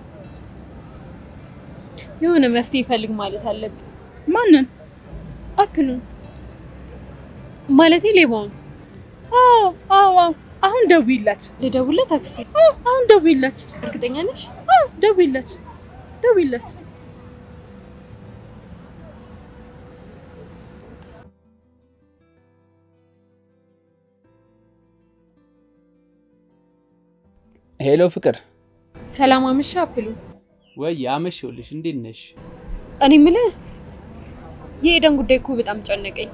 የሆነ መፍትሄ ይፈልግ ማለት አለብን። ማንን? አፕሉን ማለቴ ሌባውን። አዎ አዎ አዎ። አሁን ደውይለት። ልደውልለት አክስቴ? አዎ አሁን ደውይለት። እርግጠኛ ነሽ? አዎ ደውይለት፣ ደውይለት። ሄሎ ፍቅር። ሰላም አመሻ አፕሉ። ወይ አመሸሁልሽ። እንዴት ነሽ? እኔ የምልህ የኤደን ጉዳይ እኮ በጣም ጨነቀኝ።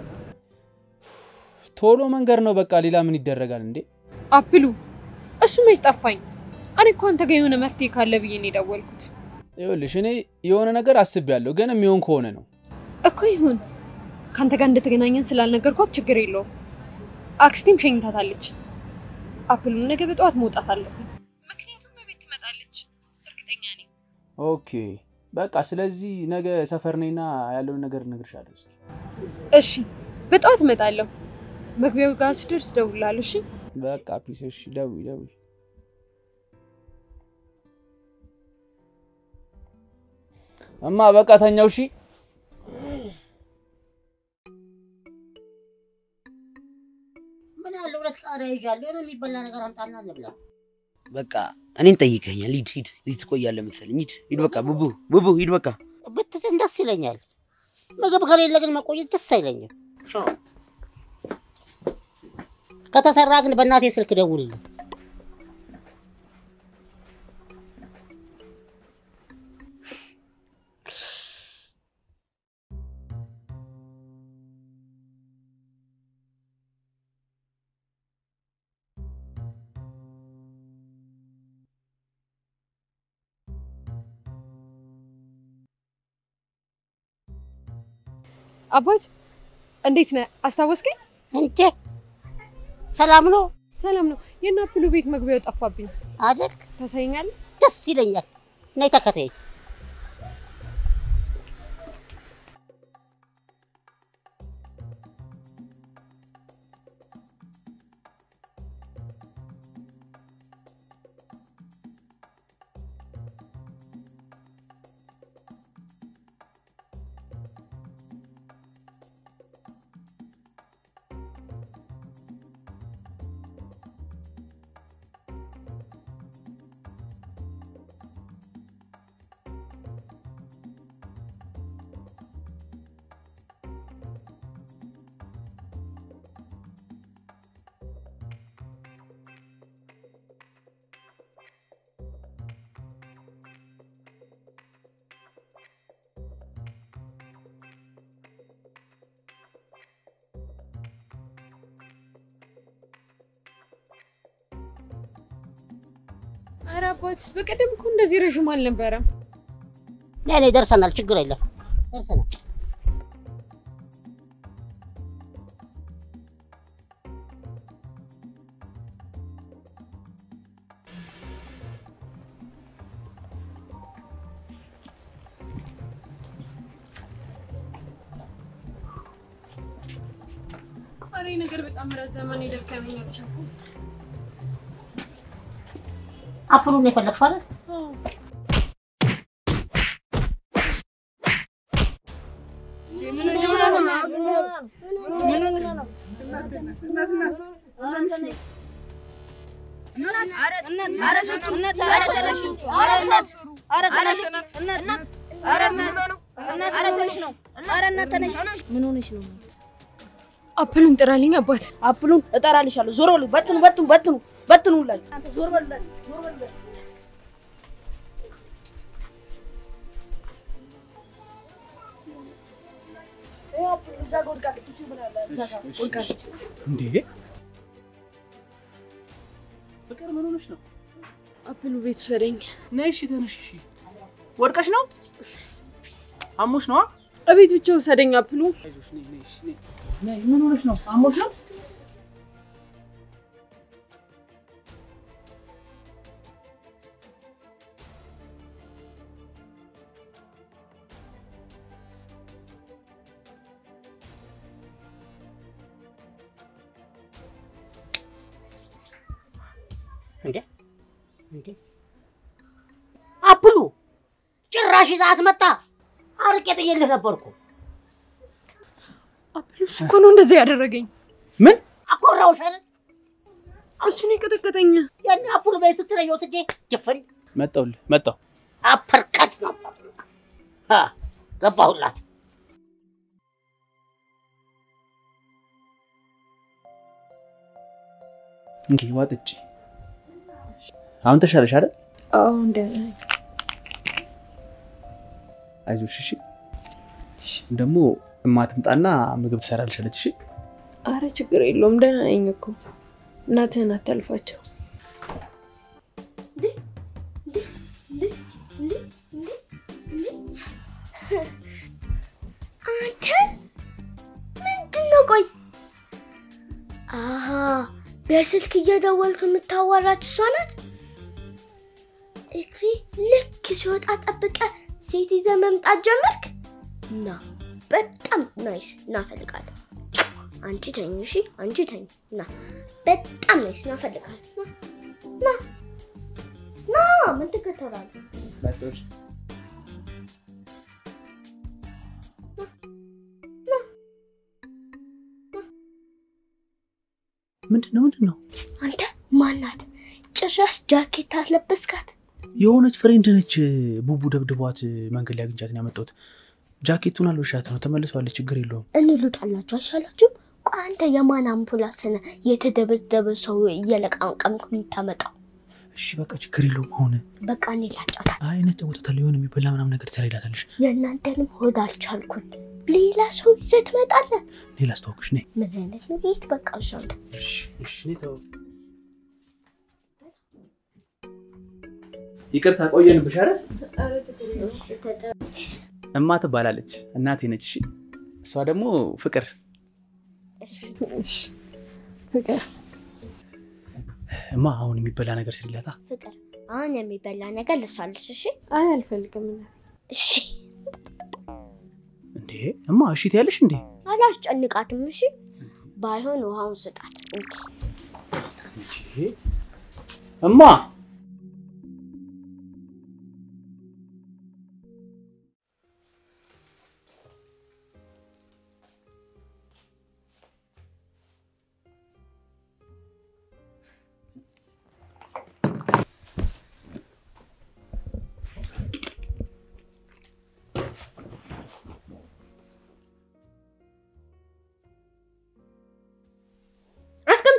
ቶሎ መንገድ ነው በቃ። ሌላ ምን ይደረጋል እንዴ? አፕሉ እሱ መች ጠፋኝ። እኔ እኮ አንተ ጋር የሆነ መፍትሄ ካለ ብዬ ነው የደወልኩት። ይኸውልሽ እኔ የሆነ ነገር አስቤያለሁ፣ ግን የሚሆን ከሆነ ነው። እኮ ይሁን። ከአንተ ጋር እንደተገናኘን ስላልነገርኳት ችግር የለውም። አክስቴም ሸኝታታለች። አፕሉ ነገ በጠዋት መውጣት አለብን፣ ምክንያቱም ቤት ትመጣለች። እርግጠኛ ነኝ። ኦኬ በቃ ስለዚህ ነገ ሰፈር ነኝና ያለውን ነገር እነግርሻለሁ። እስኪ እሺ፣ በጠዋት እመጣለሁ። መግቢያው ጋር ስደርስ እደውልልሃለሁ። እሺ በቃ ፒስ። እሺ ደውይ ደውይ። እማ በቃ ተኛው። እሺ ምን አለ ሁለት ቃሪያ ይዣለሁ። የሆነ የሚበላ ነገር አምጣና እንብላ። በቃ እኔን ጠይቀኛል። ሂድ ሂድ፣ እዚህ ትቆያለህ መሰለኝ። ሂድ ሂድ፣ በቃ ቡቡ ቡቡ ሂድ በቃ። ብትትን ደስ ይለኛል። ምግብ ከሌለ ግን መቆየት ደስ አይለኝም። ከተሰራ ግን በእናቴ ስልክ ደውልልኝ። አባት እንዴት ነህ? አስታወስከኝ? እንዴ ሰላም ነው? ሰላም ነው። የእነ አፕሉ ቤት መግቢያው ጠፋብኝ አይደል? ታሳይኛለህ? ደስ ይለኛል። ነይ ተከተይኝ። ኧረ አባት በቀደም እኮ እንደዚህ ረዥም አልነበረም። ነይ ነይ፣ ደርሰናል። ችግር የለም ደርሰናል። ኧረ ይህ ነገር በጣም ረዘመ። እኔ ደከመኝ አልቻልኩም። አፕሉን የፈለግሽው አይደል? ምን ሆነሽ ነው? አፕሉን ጥራልኝ አባት። አፕሉን እጠራልሻለሁ። ዞር በሉ። በትኑ በትኑ በትኑ በትኑ ሁላችሁ ዞር በሉ። ዞር በሉ። ይኸው አፕሉ እዛ ጋ ወድቃለች። እቺ ምን አለ እዛ ጋ ወድቃለች። እንዴ ፍቅር ምን ሆነሽ ነው? አፕሉ ቤት ውሰደኝ። ነይ እሺ፣ ተነሽ። እሺ ወድቀሽ ነው? አሞሽ ነዋ? እቤት ብቻ ውሰደኝ አፕሉ። አይዞሽ፣ ነይ ነይ፣ እሺ ነይ። ነይ፣ ምን ሆነሽ ነው? አሞሽ ነው? እንዴ እንዴ አፕሉ ጭራሽ ይዛት መጣ። አርቄ ጥዬልህ ነበርኩ። አፕሉ እሱ እኮ ነው እንደዚህ ያደረገኝ። ምን አኮራውሽ አይደል? እሱ ነው የቀጠቀጠኝ። ያን አፕሉ ቤት ስትለኝ ወስጄ ጅፍን መጣሁልህ፣ መጣሁ። አፐርከት ነው አ ገባሁላት። እንኪ ዋጥጪ። አሁን ተሻለሽ አይደል? አዎ እንደና አይዞሽ፣ እሺ። ደግሞ እማትምጣና ምግብ ትሰራልሻለች። እሺ አረ ችግር የለውም ደህና ነኝ እኮ። እናትህን አታልፋቸው። አንተ ምንድን ነው? ቆይ አሀ በስልክ እየደወልክ የምታዋራት እሷ ናት። እግሬ ልክ ሲወጣ ጠብቀ ሴት ይዘህ መምጣት ጀመርክ። ና በጣም ናይስ ና እፈልጋለሁ። አንቺ ተኝ እሺ፣ አንቺ ተኝ ና። በጣም ናይስ ና እፈልጋለሁ። ና ና ና፣ ምን ትከተላለህ? መጣሁሽ። ምንድን ነው ምንድን ነው? አንተ ማናት? ጭራሽ ጃኬት አስለበስካት? የሆነች ፍሬንድ ነች። ቡቡ ደብድቧት መንገድ ላይ አግኝቻት ነው ያመጣሁት። ጃኬቱን አልበሻት ነው ተመልሰዋለች። ችግር የለውም። እንሉጣላችሁ አይሻላችሁም? ቆይ አንተ የማን አምፑላንስ ነህ የተደበደበ ሰው እየለቃቀምክ የምታመጣው? እሺ በቃ ችግር የለውም። አሁን በቃ እኔ ላጫውታት። አይ ነጫወታታለሁ። የሆነ የሚበላ ምናምን ነገር ትሰሪላታለሽ። የእናንተንም ሆድ አልቻልኩኝ። ሌላ ሰው ይዘህ ትመጣለህ። ሌላ አስተዋውቅሽ ነይ። ምን አይነት ነው? ይህ በቃ እሺ አንተ እሺ እሺ፣ ነይ ተው። ይቅርታ ቆየንብሽ አይደል? እማ ትባላለች። እናቴ ነች። እሺ እሷ ደግሞ ፍቅር። ፍቅር እማ አሁን የሚበላ ነገር ስሪላታ። ፍቅር አሁን የሚበላ ነገር ልሳልስ። እሺ አይ አልፈልግም። እሺ እንዴ እማ እሺ ትያለሽ እንዴ? አላስጨንቃትም። እሺ ባይሆን ውሃውን ስጣት። እንኪ እማ አስቀምጪ።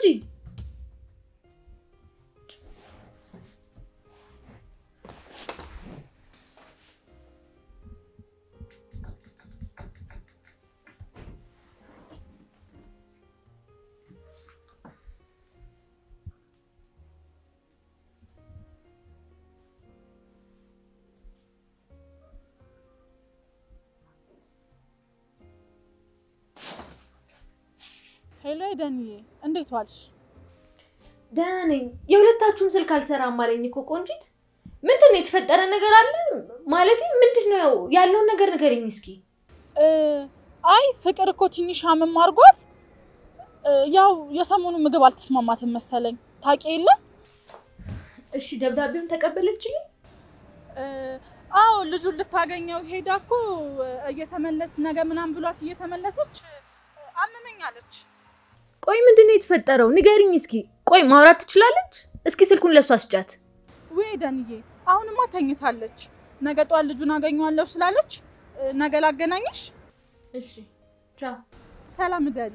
ሄሎ ደንዬ፣ እንዴት ዋልሽ? ደህና ነኝ። የሁለታችሁም ስልክ አልሰራም አለኝ እኮ ቆንጂት። ምንድን ነው የተፈጠረ ነገር አለ? ማለት ምንድን ነው ያለውን ነገር ንገረኝ እስኪ። እ፣ አይ ፍቅር እኮ ትንሽ አመም አድርጓት እ፣ ያው የሰሞኑ ምግብ አልተስማማትም መሰለኝ ታውቂ የለ እሺ ደብዳቤውን ተቀበለችልኝ? እ፣ አዎ ልጁን ልታገኘው ሄዳ እኮ እ፣ እየተመለስ ነገ ምናምን ብሏት እየተመለሰች እ፣ አመመኝ አለች። ቆይ ምንድን ነው የተፈጠረው? ንገሪኝ እስኪ። ቆይ ማውራት ትችላለች? እስኪ ስልኩን ለሷ ስጫት። ውይ ደንዬ፣ አሁንማ ተኝታለች። ነገ ጧት ልጁን አገኘዋለሁ ስላለች እ፣ ነገ ላገናኝሽ። እሺ ቻው። ሰላም እደሪ።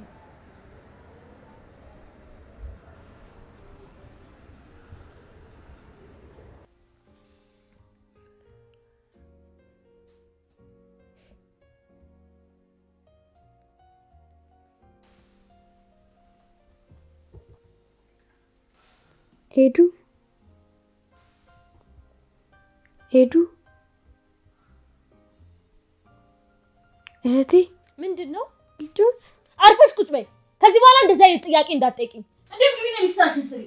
ሄዱ ሄዱ እህቴ ምንድን ነው? ልጆት አርፈሽ ቁጭ በይ። ከዚህ በኋላ እንደዚህ አይነት ጥያቄ እንዳትጠይቂኝ። እንዲሁም ግቢ ነው የሚስራሽን ስሪ።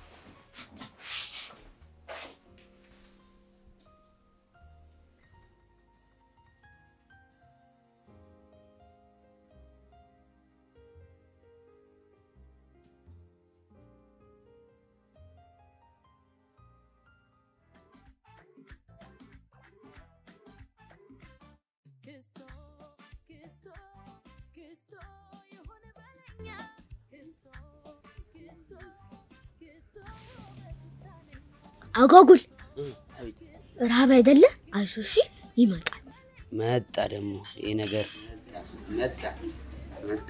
አጓጉል ረሃብ አይደለ? አይዞህ እሺ፣ ይመጣል። መጣ ደግሞ ይህ ነገር መጣ መጣ።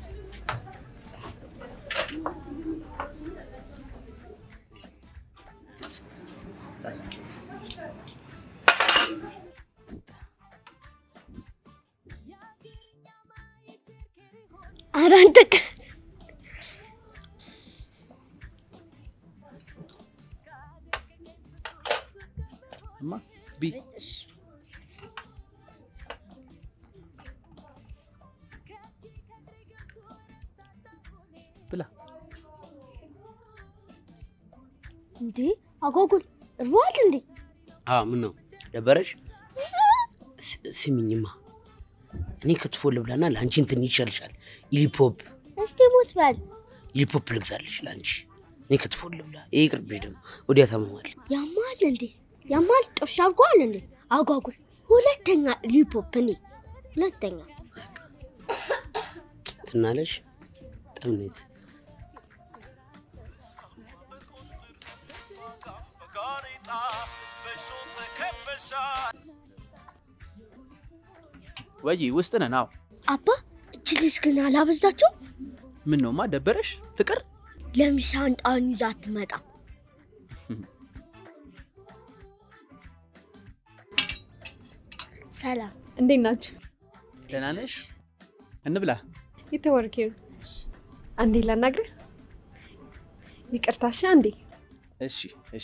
ኧረ አንተ ቀ- እማ ቢ ብላ እንዴ አጓጉል እርቧል እንዴ? አዎ ምን ነው ደበረሽ? ስ- ስሚኝማ እኔ ክትፎ ልብላና ለአንቺ እንትን ይሻልሻል። ኢሊፖፕ እስቲ ሞት በል። ኢሊፖፕ ልግዛልሽ ለአንቺ። እኔ ክትፎ ልብላ። ይህ ይቅርብሽ ደግሞ ወዲያ ታመማል። ያማል እንዴ? ያማል ጦሽ አድርጓል እንዴ? አጓጉል ሁለተኛ ሊፖፕ እኔ ሁለተኛ ትናለሽ ጥምኔት ወይ ውስጥ ነን። አዎ አባ እች ልጅ ግን አላበዛችው? ምን ነውማ ደበረሽ? ፍቅር ለምሳ ሻንጣውን ይዛ አትመጣም። ሰላም እንዴት ናችሁ? ደህና ነሽ? እንብላ። የተወርኬ አንዴ ላናግርህ። ይቅርታሽ አንዴ እሺ እሺ።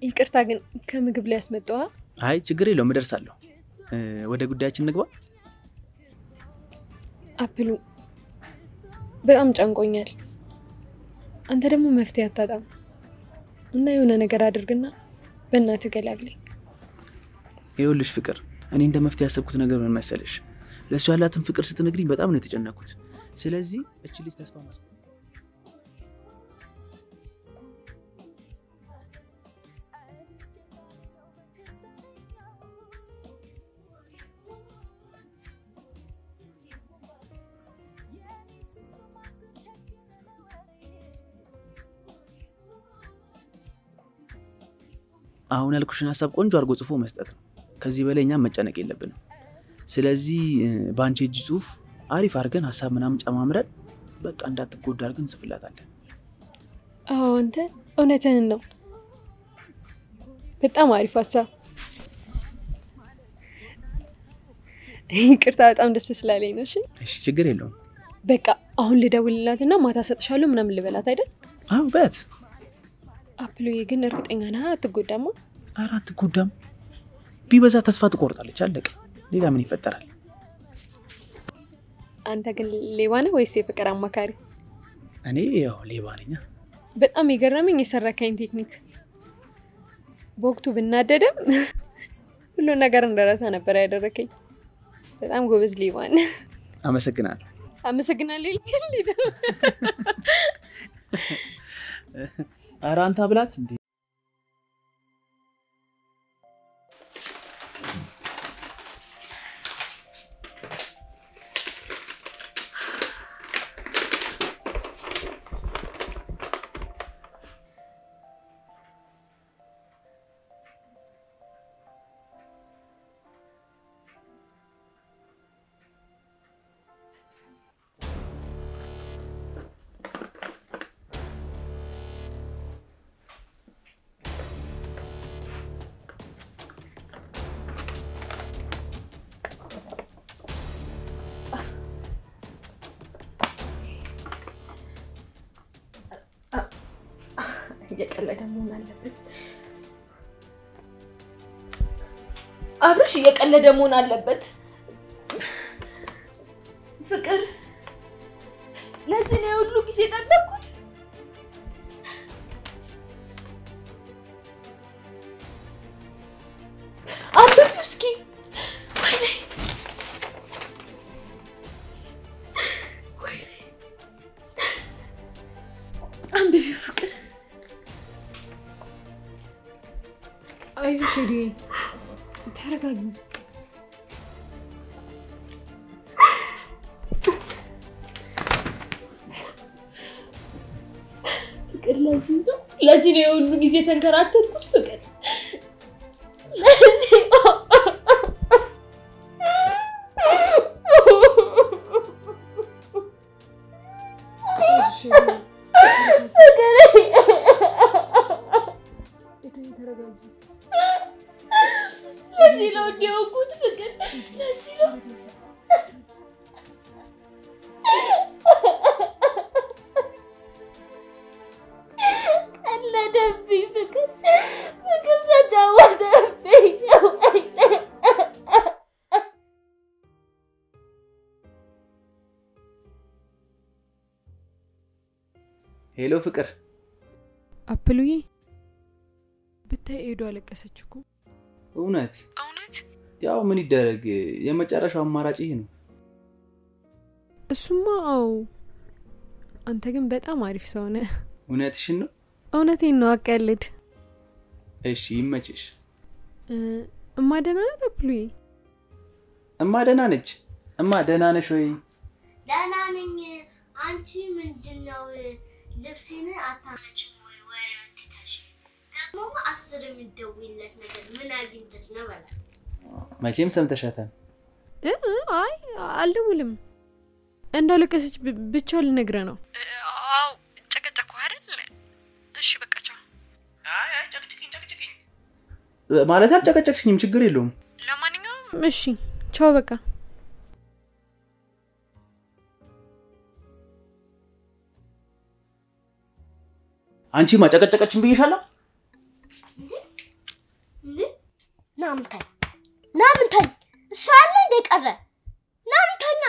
ይቅርታ ግን ከምግብ ላይ ያስመጣዋ። አይ ችግር የለውም እደርሳለሁ። እ፣ ወደ ጉዳያችን እንግባ። አፕሉ በጣም ጨንቆኛል። አንተ ደግሞ መፍትሄ አታጣም እና የሆነ ነገር አድርግና በእናትህ ገላግለኝ። ይኸውልሽ ፍቅር፣ እኔ እንደ መፍትሄ ያሰብኩት ነገር ምን መሰለሽ? ለእሱ ያላትን ፍቅር ስትነግሪኝ በጣም ነው የተጨነኩት። ስለዚህ እች ልጅ ተስፋ ማስ አሁን ያልኩሽን ሀሳብ ቆንጆ አድርጎ ጽፎ መስጠት ነው። ከዚህ በላይ እኛም መጨነቅ የለብንም። ስለዚህ እ፣ በአንቺ እጅ ጽሁፍ አሪፍ አድርገን ሀሳብ ምናምን ጨማምረን በቃ እንዳትጎዳ አድርገን እንጽፍላታለን። አዎ አንተ እውነትህን ነው። በጣም አሪፍ ሀሳብ። ይቅርታ በጣም ደስ ስላለኝ ነው። እሺ እሺ ችግር የለውም። በቃ አሁን ልደውልላትና ማታ ሰጥሻለሁ ምናምን ልበላት አይደል? አዎ በት አፕሎዬ ግን እርግጠኛ ነህ አትጎዳማ? ኧረ አትጎዳም። ቢበዛ ተስፋ ትቆርጣለች። አለቀ። ሌላ ምን ይፈጠራል? አንተ ግን ሌባ ነህ ወይስ የፍቅር አማካሪ? እኔ ያው ሌባ ነኛ። በጣም የገረመኝ የሰረካኝ ቴክኒክ። በወቅቱ ብናደድም ሁሉ ነገር እንደረሳ ነበር ያደረከኝ። በጣም ጎበዝ ሌባ ነህ። አመሰግናለሁ። አመሰግናለሁ። ይልክል ኧረ አንተ ብላት እንዴ! እየቀለደ መሆን አለበት። አብርሽ እየቀለደ መሆን አለበት። ፍቅር ለዚህ ነው የሁሉ ጊዜ ጠበቅኩት። አንብቢው እስኪ። ወይኔ ወይኔ፣ አንብቢው ፍቅር። አይዞሽ ሄዱ፣ ተረጋጊ። ፍቅር ለዚህ ነው ለዚህ ነው የሁሉ ጊዜ ተንከራተትኩት። ፍቅር ለዚህ ነው ፍቅር ለዚህ ነው እንዲያውቁት ፍቅር ለዚህ ነው ቀለደብኝ። ፍቅር ፍቅር ተጫወተብኝ። ሄሎ ፍቅር፣ አፕሉዬ ብታይ ሄዶ አለቀሰች እኮ። እውነት እውነት ያው ምን ይደረግ፣ የመጨረሻው አማራጭ ይሄ ነው። እሱማ አዎ። አንተ ግን በጣም አሪፍ ሰው ነህ። እውነትሽን ነው። እውነቴን ነው፣ አቀልድ። እሺ ይመችሽ። እ፣ እማ ደህና ናት አፕሉዬ? እማ ደህና ነች። እማ ደህና ነሽ ወይ? ደህና ነኝ። አንቺ ምንድን ነው ልብሴን አታመጭም ወይ? ወሬውን ትተሽ ደግሞ አስር የምትደውይለት ነገር ምን አግኝተሽ ነው? በላ መቼም ሰምተሻታል። እ፣ አይ አልደውልም። እንዳለቀሰች ብ- ብቻ ልነግርህ ነው። አዎ ጨቀጨኩ አይደል? እሺ በቃ ቻው። ማለት አልጨቀጨቅሽኝም፣ ችግር የለውም። ለማንኛውም እሺ ቻው በቃ። አንቺ ማጨቀጨቀችን ብዬሻለሁ። ናምተኝ ናምተኝ እሱ አለ እንደ ቀረ ናምተኛ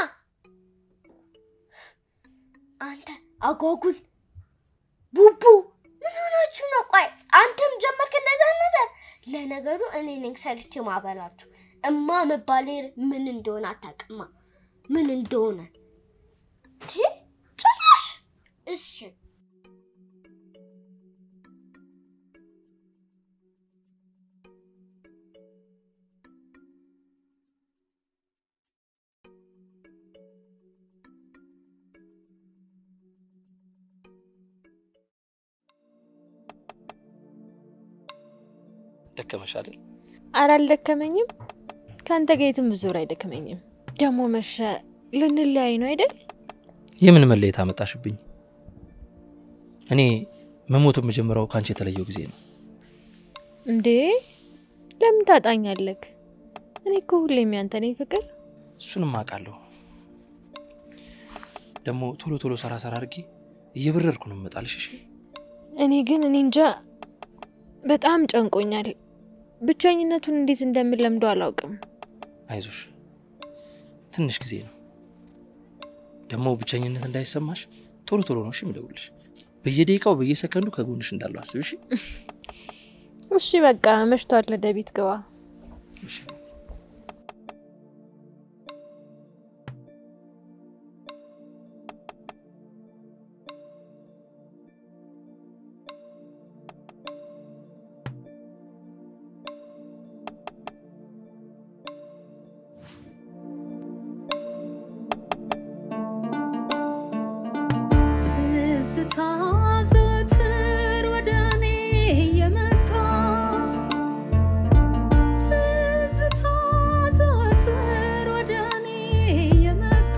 አንተ አጓጉል ቡቡ ምን ሆናችሁ ነው? ቆይ አንተም ጀመርክ እንደዛ ነገር። ለነገሩ እኔ ነኝ ሰርቼ ማበላችሁ። እማ መባሌ ምን እንደሆነ አታውቅማ፣ ምን እንደሆነ ቲ ጭራሽ። እሺ ደከመሽ አይደል? ኧረ አልደከመኝም። ከአንተ ጋር የትም ብዞር አይደክመኝም። ደግሞ መሸ፣ ልንለያይ ነው አይደል? የምን መለየት አመጣሽብኝ? እኔ መሞት የምጀምረው ከአንቺ የተለየው ጊዜ ነው። እንዴ ለምን ታጣኛለህ? እኔ እኮ ሁሌም ያንተ ነኝ ፍቅር። እሱንም አውቃለሁ። ደግሞ ቶሎ ቶሎ ሰራ ሰራ አድርጌ እየበረርኩ ነው እመጣልሽ። እሺ? እኔ ግን እኔ እንጃ በጣም ጨንቆኛል። ብቸኝነቱን እንዴት እንደምለምደው አላውቅም። አይዞሽ፣ ትንሽ ጊዜ ነው። ደግሞ ብቸኝነት እንዳይሰማሽ ቶሎ ቶሎ ነው እሺ የምደውልሽ። በየደቂቃው በየሰከንዱ ከጎንሽ እንዳለው አስብ። እሺ? እሺ በቃ መሽቷል፣ ወደ ቤት ግባ። እሺ። ትዝታ ዘወትር ወደ እኔ የመጣ ትዝታ ዘወትር ወደ እኔ የመጣ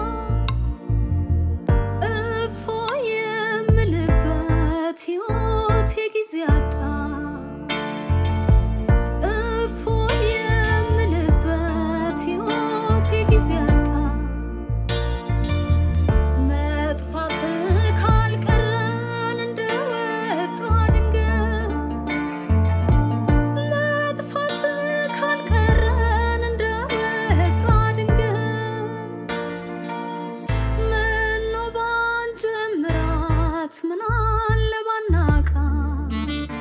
እፎ የምልበት ሕይወት የጊዜ አጣ እፎ የምልበት ሕይወት የጊዜ አጣ መጥፋት ካልቀረን እንደወጣ ድንገት መጥፋት ካልቀረን እንደወጣ ድንገት ምነው ባንጀምራት ምን አለ ባናቃት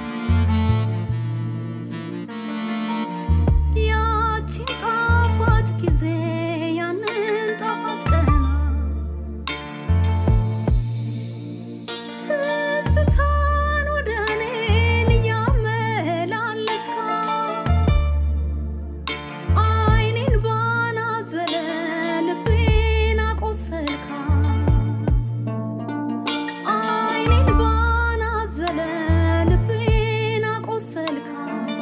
ያቺን ጣፋጭ ጊዜ ያንን ጣፋጭ ቀና ትዝታን ወደ እኔ ልያመላለስካ አይኔን ባናዘለ ልቤን አቆሰልካት አይኔን ባናዘለ ልቤን አቆሰልካት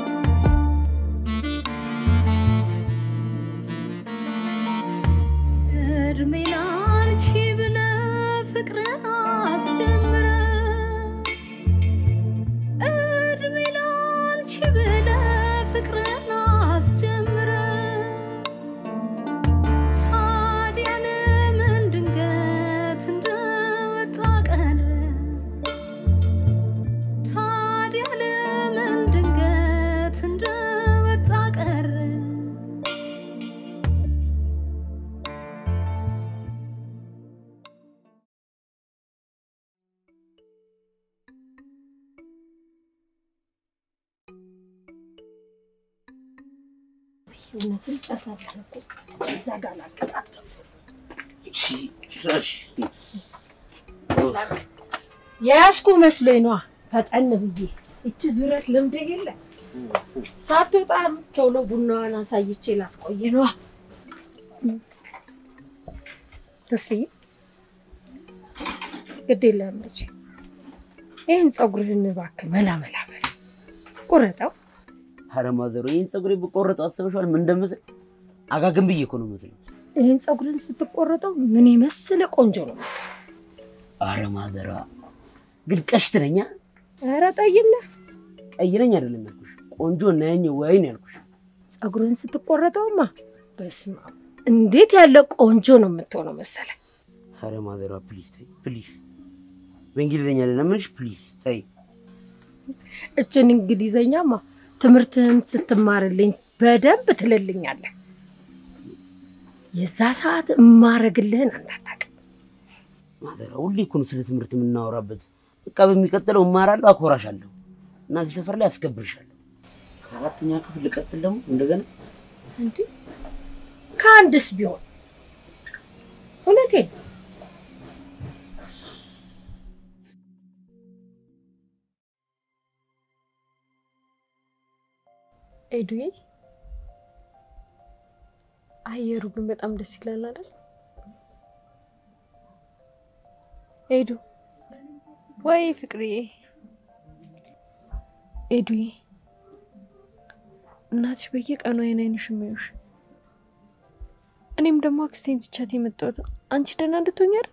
እድሜ ላንቺ ብለህ ፍቅርን አስጀምረ እድሜ ላንቺ ብለህ ፍቅርን አስጀምረ ታዲያ ለምን ድንገት እንደወጣ ቀረ ታዲያ ለምን ድንገት እንደወጣ ቀረ እውነትም ጨሰለ እዛ ጋር ላቀጣጥለው ጭራሽ የያዝኩ መስሎኝ ነዋ። ፈጠን ብዬ እቺ ዙረት ልምድ የለ ሳትወጣ ቶሎ ቡናዋን አሳይቼ ላስቆየ ነዋ። ተስፍዬ ግድ የለም ልጄ፣ ይህን ፀጉርህን እባክህ መላ መላ በል ቁረጠው። ኧረ ማዘሮ ይህን ፀጉሬ ብቆረጠው አስበሽዋል? ምን እንደምመስል አጋግን ብዬ እኮ ነው የምመስለው። ይህን ፀጉርህን ስትቆረጠው ምን የመሰለ ቆንጆ ነው። ኧረ ማዘሯ ግን ቀሽት ነኛ። ኧረ ጠይም ነህ። ቀይ ነኝ አይደለም ያልኩሽ፣ ቆንጆ ነኝ ወይ ነው ያልኩሽ። ፀጉርህን ስትቆረጠውማ በስመ አብ እንዴት ያለ ቆንጆ ነው የምትሆነው መሰለ። ኧረ ማዘሯ ፕሊዝ ተይ ፕሊዝ፣ በእንግሊዝኛ ለምንሽ ፕሊዝ ተይ። እችን እንግሊዘኛማ ትምህርትህን ስትማርልኝ በደንብ ትልልኛለህ። የዛ ሰዓት እማረግልህን አንተ አታውቅም። ማዘራ ሁሌ እኮ ነው ስለ ትምህርት የምናወራበት። በቃ በሚቀጥለው እማራለሁ፣ አኮራሻለሁ እና እዚህ ሰፈር ላይ አስከብርሻለሁ። ከአራተኛ ክፍል ልቀጥል ደግሞ እንደገና እንዴ ከአንድስ ቢሆን እውነቴን ነው። ኤዱዬ አየሩ ግን በጣም ደስ ይላል አይደል? ኤዱ ወይ ፍቅርዬ፣ ኤዱዬ እናትሽ በየቀኑ አይን አይንሽ የሚያዩሽ እኔም ደግሞ አክስቴን ትቻት የመጣሁት አንቺ ደህና እንድትሆኝ አይደል?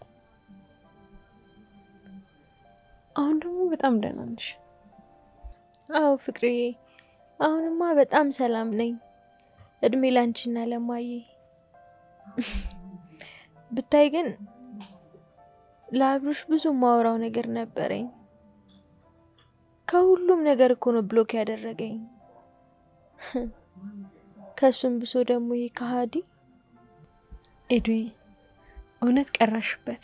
አሁን ደግሞ በጣም ደህና ነሽ። አዎ ፍቅርዬ፣ አሁንማ በጣም ሰላም ነኝ። እድሜ ላንቺና ለማዬ። ብታይ ግን ለአብሮሽ ብዙ ማወራው ነገር ነበረኝ። ከሁሉም ነገር እኮ ነው ብሎክ ያደረገኝ። ከሱም ብሶ ደግሞ ይሄ ከሃዲ ኤዱዬ እውነት ቀራሽበት።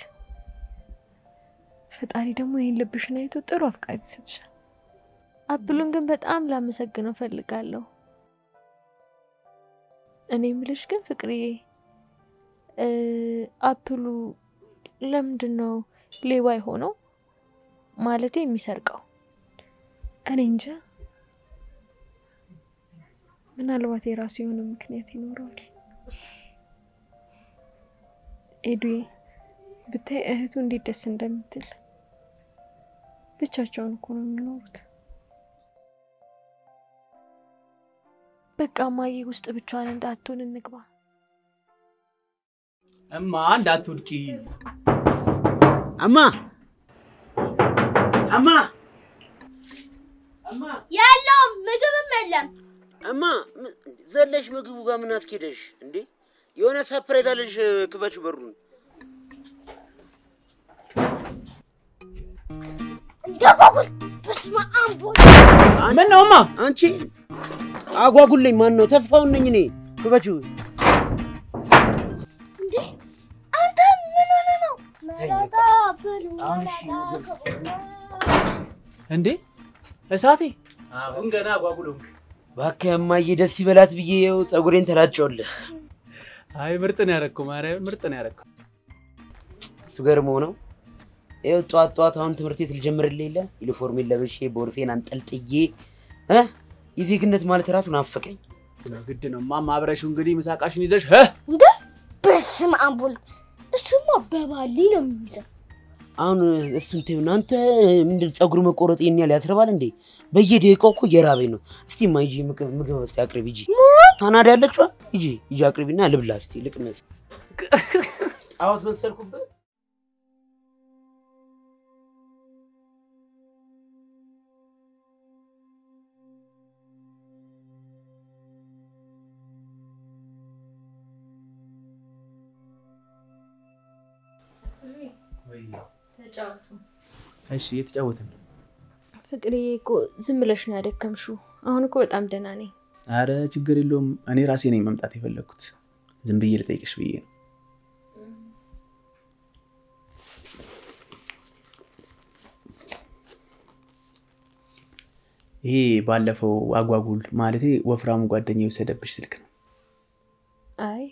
ፈጣሪ ደግሞ ይህን ልብሽን አይቶ ጥሩ አፍቃሪ ይሰጥሻል። አፕሉን ግን በጣም ላመሰግነው ፈልጋለሁ። እኔ ምልሽ ግን ፍቅርዬ እ አፕሉ ለምንድን ነው ሌባ የሆነው? ማለቴ የሚሰርቀው? እኔ እንጃ። ምናልባት የራሱ የሆነ ምክንያት ይኖረዋል። ኤዱዬ ብታይ እህቱ እንዴት ደስ እንደምትል ብቻቸውን እኮ ነው የሚኖሩት። በቃ ማዬ ውስጥ ብቻዋን እንዳትሆን እንግባ። እማ እንዳትወድቂ። አማ አማ የለውም፣ ምግብም የለም። እማ ም- ዘለሽ ምግቡ ጋር ምን አስኬደሽ እንዴ? የሆነ ሰፕሬት አለሽ። ክፈች በሩን። እንደጓጉል በስመ አብ ወልድ ምን ነው እማ? አንቺ አጓጉለኝ። ማን ነው? ተስፋውን ነኝ እኔ። ክፈችው። እንዴ አንተ ምን ሆነ ነው? መላጣ ብሉ እንዴ እሳቴ አሁን ገና አጓጉለው። እባክህ እማዬ ደስ ይበላት ብዬ ይኸው ፀጉሬን ተላጨውልህ። አይ ምርጥ ነው ያደረግከው፣ ማርያም ምርጥ ነው ያደረግከው። እሱ ገርሞ ነው። ይኸው ጠዋት ጠዋት አሁን ትምህርት ቤት ልጀምርልህ የለ ዩኒፎርሜን ለብሼ ቦርሴን አንጠልጥዬ እ የዜግነት ማለት ራሱ ናፈቀኝ። ግድ ነው ማማ፣ አብረሽው እንግዲህ ምሳቃሽን ይዘሽ እ እንዴ በስመ አብ ወልድ እሱማ በባሊ ነው የሚይዘው። አሁን እሱን ተይው። አንተ ምንድን ፀጉር መቆረጥ ይሄን ያህል ያስርባል እንዴ? በየደቂቃው እኮ እየራበኝ ነው። እስቲ ማ ሂጂ ምግብ ምግብ እስቲ አቅርቢ ሂጂ። ካናዳ ያለችዋ ሂጂ ሂጂ አቅርቢና ልብላ እስቲ ልቅመስ። ጣዖት መሰልኩበት። ተጫወቱ። እሺ እየተጫወትን ነው። ፍቅርዬ እኮ ዝም ብለሽ ነው ያደከምሽው። አሁን እኮ በጣም ደህና ነኝ። አረ ችግር የለውም። እኔ ራሴ ነኝ መምጣት የፈለግኩት። ዝም ብዬ ልጠይቅሽ ብዬ ነው። ይሄ ባለፈው አጓጉል ማለቴ ወፍራሙ ጓደኛ የወሰደብሽ ስልክ ነው። አይ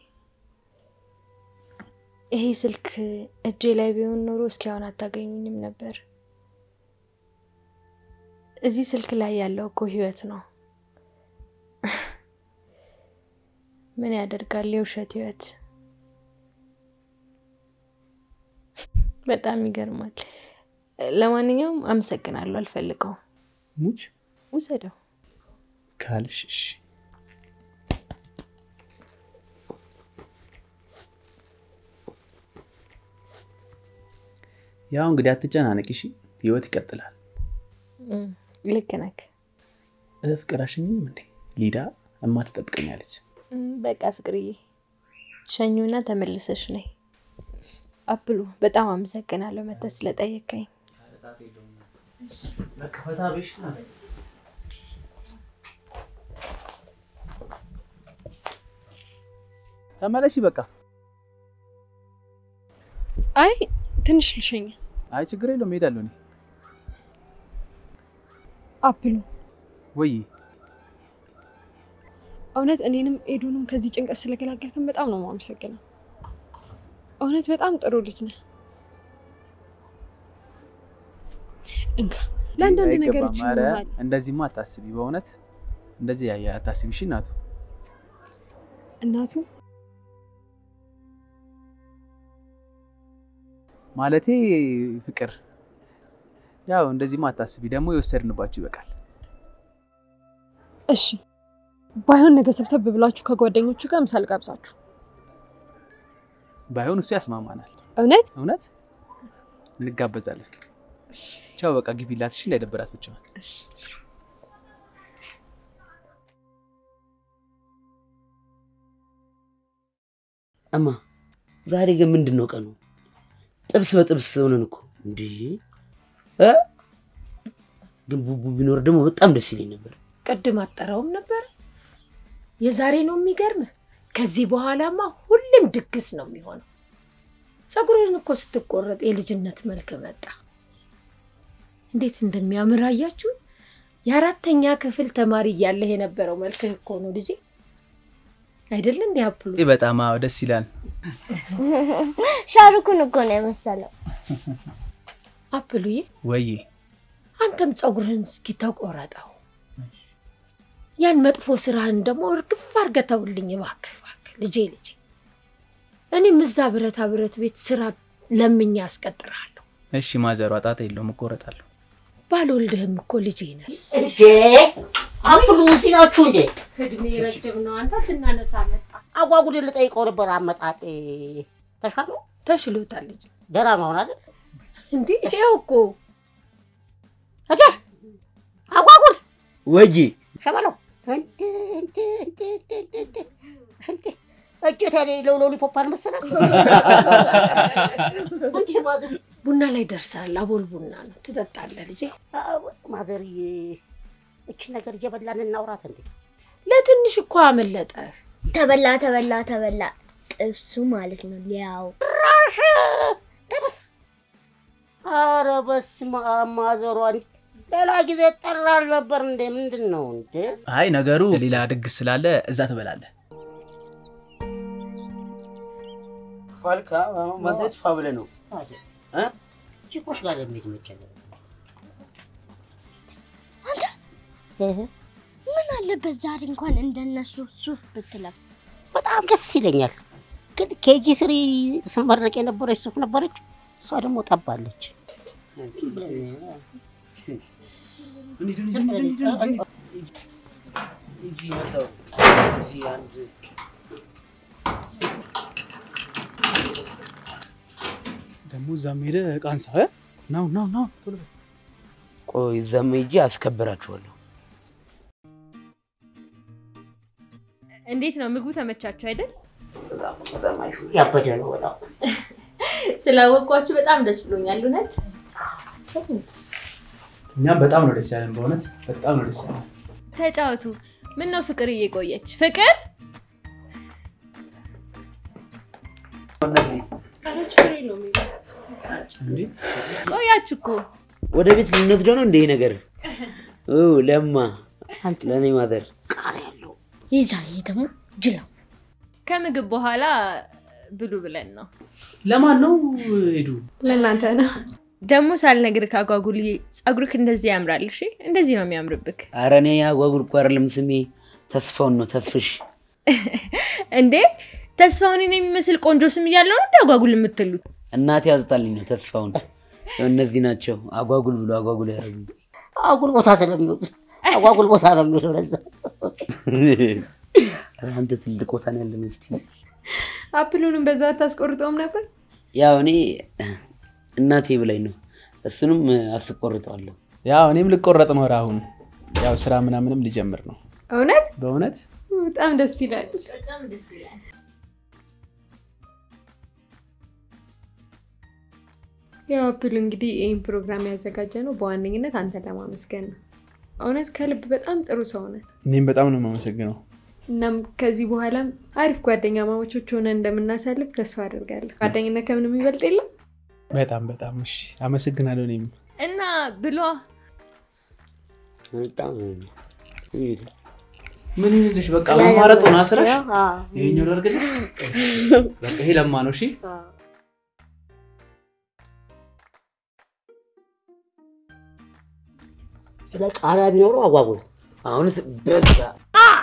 ይሄ ስልክ እጄ ላይ ቢሆን ኖሮ እስካሁን አታገኙኝም ነበር። እዚህ ስልክ ላይ ያለው እኮ ህይወት ነው። ምን ያደርጋል የውሸት ህይወት። በጣም ይገርማል። ለማንኛውም አመሰግናለሁ። አልፈልገውም። ሙች ውሰደው። ካልሽ እሺ። ያው እንግዲህ አትጨናነቂ እሺ። ህይወት ይቀጥላል። እም፣ ልክ ነህ። እ ፍቅር አሸኝም እንዴ? ሊዳ እማ ትጠብቀኛለች። እም፣ በቃ ፍቅርዬ ሸኙና ተመልሰሽ ነይ። አፕሉ በጣም አመሰግናለሁ መተህ ስለጠየቀኝ። መከፈታ ቤሽ ናት። ተመለሺ በቃ። አይ ትንሽ ልሸኝ። አይ ችግር የለውም እሄዳለሁ እኔ። አፕሉ ወይ እውነት እኔንም ኤዱንም ከዚህ ጭንቀት ስለገላገልከን በጣም ነው የማመሰግነው። እውነት በጣም ጥሩ ልጅ ነህ። እንካ ለአንዳንድ አይገባም። ነገሮች ኧረ ይሆናል። እንደዚህማ አታስቢ፣ በእውነት እንደዚህ ያየ አታስቢ። እሺ እናቱ እናቱ ማለቴ ፍቅር፣ ያው እንደዚህማ አታስቢ። ደግሞ የወሰድንባችሁ ይበቃል። እሺ ባይሆን ነገ ሰብሰብ ብላችሁ ከጓደኞቹ ጋር ምሳ ልጋብዛችሁ። ባይሆን እሱ ያስማማናል። እውነት እውነት እንጋበዛለን። ቻው በቃ ግቢላት። እሺ እንዳይደበራት ብቻ እማ ዛሬ ግን ምንድን ነው ቀኑ? ጥብስ በጥብስ ሆነን እኮ እንዴ! እ? ግን ቡቡ ቢኖር ደግሞ በጣም ደስ ይለኝ ነበር። ቅድም አጠራውም ነበር። የዛሬ ነው የሚገርምህ። ከዚህ በኋላማ ሁሌም ድግስ ነው የሚሆነው። ፀጉርን እኮ ስትቆረጥ የልጅነት መልክ መጣ። እንዴት እንደሚያምር አያችሁ? የአራተኛ ክፍል ተማሪ እያለህ የነበረው መልክህ እኮ ነው ልጄ። አይደል እንዲ አፕሉ? በጣም አዎ፣ ደስ ይላል። ሻሩኩን እኮ ነው የመሰለው። አፕሉዬ ወይ አንተም ፀጉርህን እስኪ ተቆረጠው። ያን መጥፎ ስራህን ደግሞ እርግፍ አድርገህ ተውልኝ እባክህ እባክህ ልጄ ልጄ። እኔም እዛ ብረታ ብረት ቤት ስራ ለምኜ አስቀጥርሃለሁ። እሺ ማዘሯ ጣጣ የለውም እቆረጣለሁ። ባልወልድህም እኮ ልጄ ነህ። እንዴ አፕሉ እዚህ ናችሁ እንዴ? እድሜ ረጅም ነው። አንተ ስናነሳ መጣ። አጓጉድን ልጠይቀው ነበር። አመጣጤ ተሻለው? ተሽሎታል ልጅ። ደህና ነው አሁን አይደል? እንዴ ይኸው እኮ እንዴ አጓጉል ወይ ሸበለው እንዴ እንዴ እንዴ እንዴ እንዴ እንዴ እንዴ እጀት የሌለው ሎሊፖፕ አልመሰለም እንዴ ማዘር ቡና ላይ ደርሳል። አቦል ቡና ነው ትጠጣለህ ልጄ። ማዘርዬ እቺ ነገር እየበላን እናውራት እንዴ ለትንሽ እኮ አመለጠ። ተበላ ተበላ ተበላ ጥብሱ ማለት ነው ሊያው ራሽ ጥብስ አረ በስመ አብ ማዘሯን ሌላ ጊዜ ጠራል ነበር እንዴ ምንድን ነው እንዴ አይ ነገሩ ሌላ ድግስ ስላለ እዛ ትበላለህ። ፋልካ ማለት ፋ ብለህ ነው እ? ቺኮች ጋር የሚሄድ መቸለ ምን አለበት ዛሬ እንኳን እንደነሱ ሱፍ ብትለብስ። በጣም ደስ ይለኛል። ግን ኬጂ ስሪ ስመረቅ የነበረች ሱፍ ነበረች፣ እሷ ደግሞ ጠባለች። እንጂ መጣሁ እዚህ አንድ ደግሞ እዛም ሄደህ ዕቃ አንሳ። እ? ናው ናው ናው ቶሎ በል። ቆይ እዛም ሂጄ አስከብራችኋለሁ። እንዴት ነው ምግቡ? ተመቻችሁ አይደል? ያበደ ነው በጣም ስላወቅኳችሁ በጣም ደስ ብሎኛል። እውነት እኛም በጣም ነው ደስ ያለን፣ በእውነት በጣም ነው ደስ ያለን። ተጫወቱ። ምን ነው ፍቅር እየቆየች ፍቅር እንዴ ቆያችሁ እኮ ወደ ቤት ልንወስደው ነው እንደ ይሄ ነገር ኦ ለማ ለእኔ ማዘር ይዛ ይሄ ደግሞ ጅላ ከምግብ በኋላ ብሉ ብለን ነው። ለማን ነው ሄዱ? ለእናንተ ነው። ደግሞ ሳልነግርህ አጓጉል ፀጉርክ እንደዚህ ያምራል። እሺ እንደዚህ ነው የሚያምርብክ። ኧረ እኔ አጓጉል እኮ አይደለም ስሜ ተስፋውን ነው ተስፍሽ እንዴ ተስፋውን እኔን የሚመስል ቆንጆ ስም እያለው ነው እንደ አጓጉል የምትሉት? እናቴ ያወጣልኝ ነው ተስፋውን እነዚህ ናቸው አጓጉል ብሎ አጓጉል ያደረጉ አጉል ቦታ ስለሚውል አጓጉል ቦታ ነው የሚውለው ለዛ አንተ ትልቅ ቦታ ነው ያለን እስቲ አፕሉንም በዛ አታስቆርጠውም ነበር? ያው እኔ እናቴ ብላኝ ነው እሱንም አስቆርጠዋለሁ ያው እኔም ልቆረጥ ነው አሁን ያው ስራ ምናምንም ሊጀምር ነው። እውነት በእውነት በጣም ደስ ይላል። በጣም ደስ ይላል። ያው አፕሉ እንግዲህ ይህን ፕሮግራም ያዘጋጀ ነው በዋነኝነት አንተን ለማመስገን ነው። እውነት ከልብ በጣም ጥሩ ሰው ነህ። እኔም በጣም ነው የማመሰግነው። እናም ከዚህ በኋላም አሪፍ ጓደኛ ማሞቾች ሆነ እንደምናሳልፍ ተስፋ አድርጋለሁ። ጓደኝነት ከምንም ይበልጥ የለም በጣም በጣም እሺ፣ አመሰግናለሁ። እኔም እና ብሏ ምን ይልሽ፣ በቃ ማማረጥ ሆነ ስራሽ። አዎ። ይሄኛው ላድርግልሽ። በቃ ይሄ ለማ ነው። እሺ ስለ ቃሪያ ቢኖረው አጓጉል አሁንስ በዛ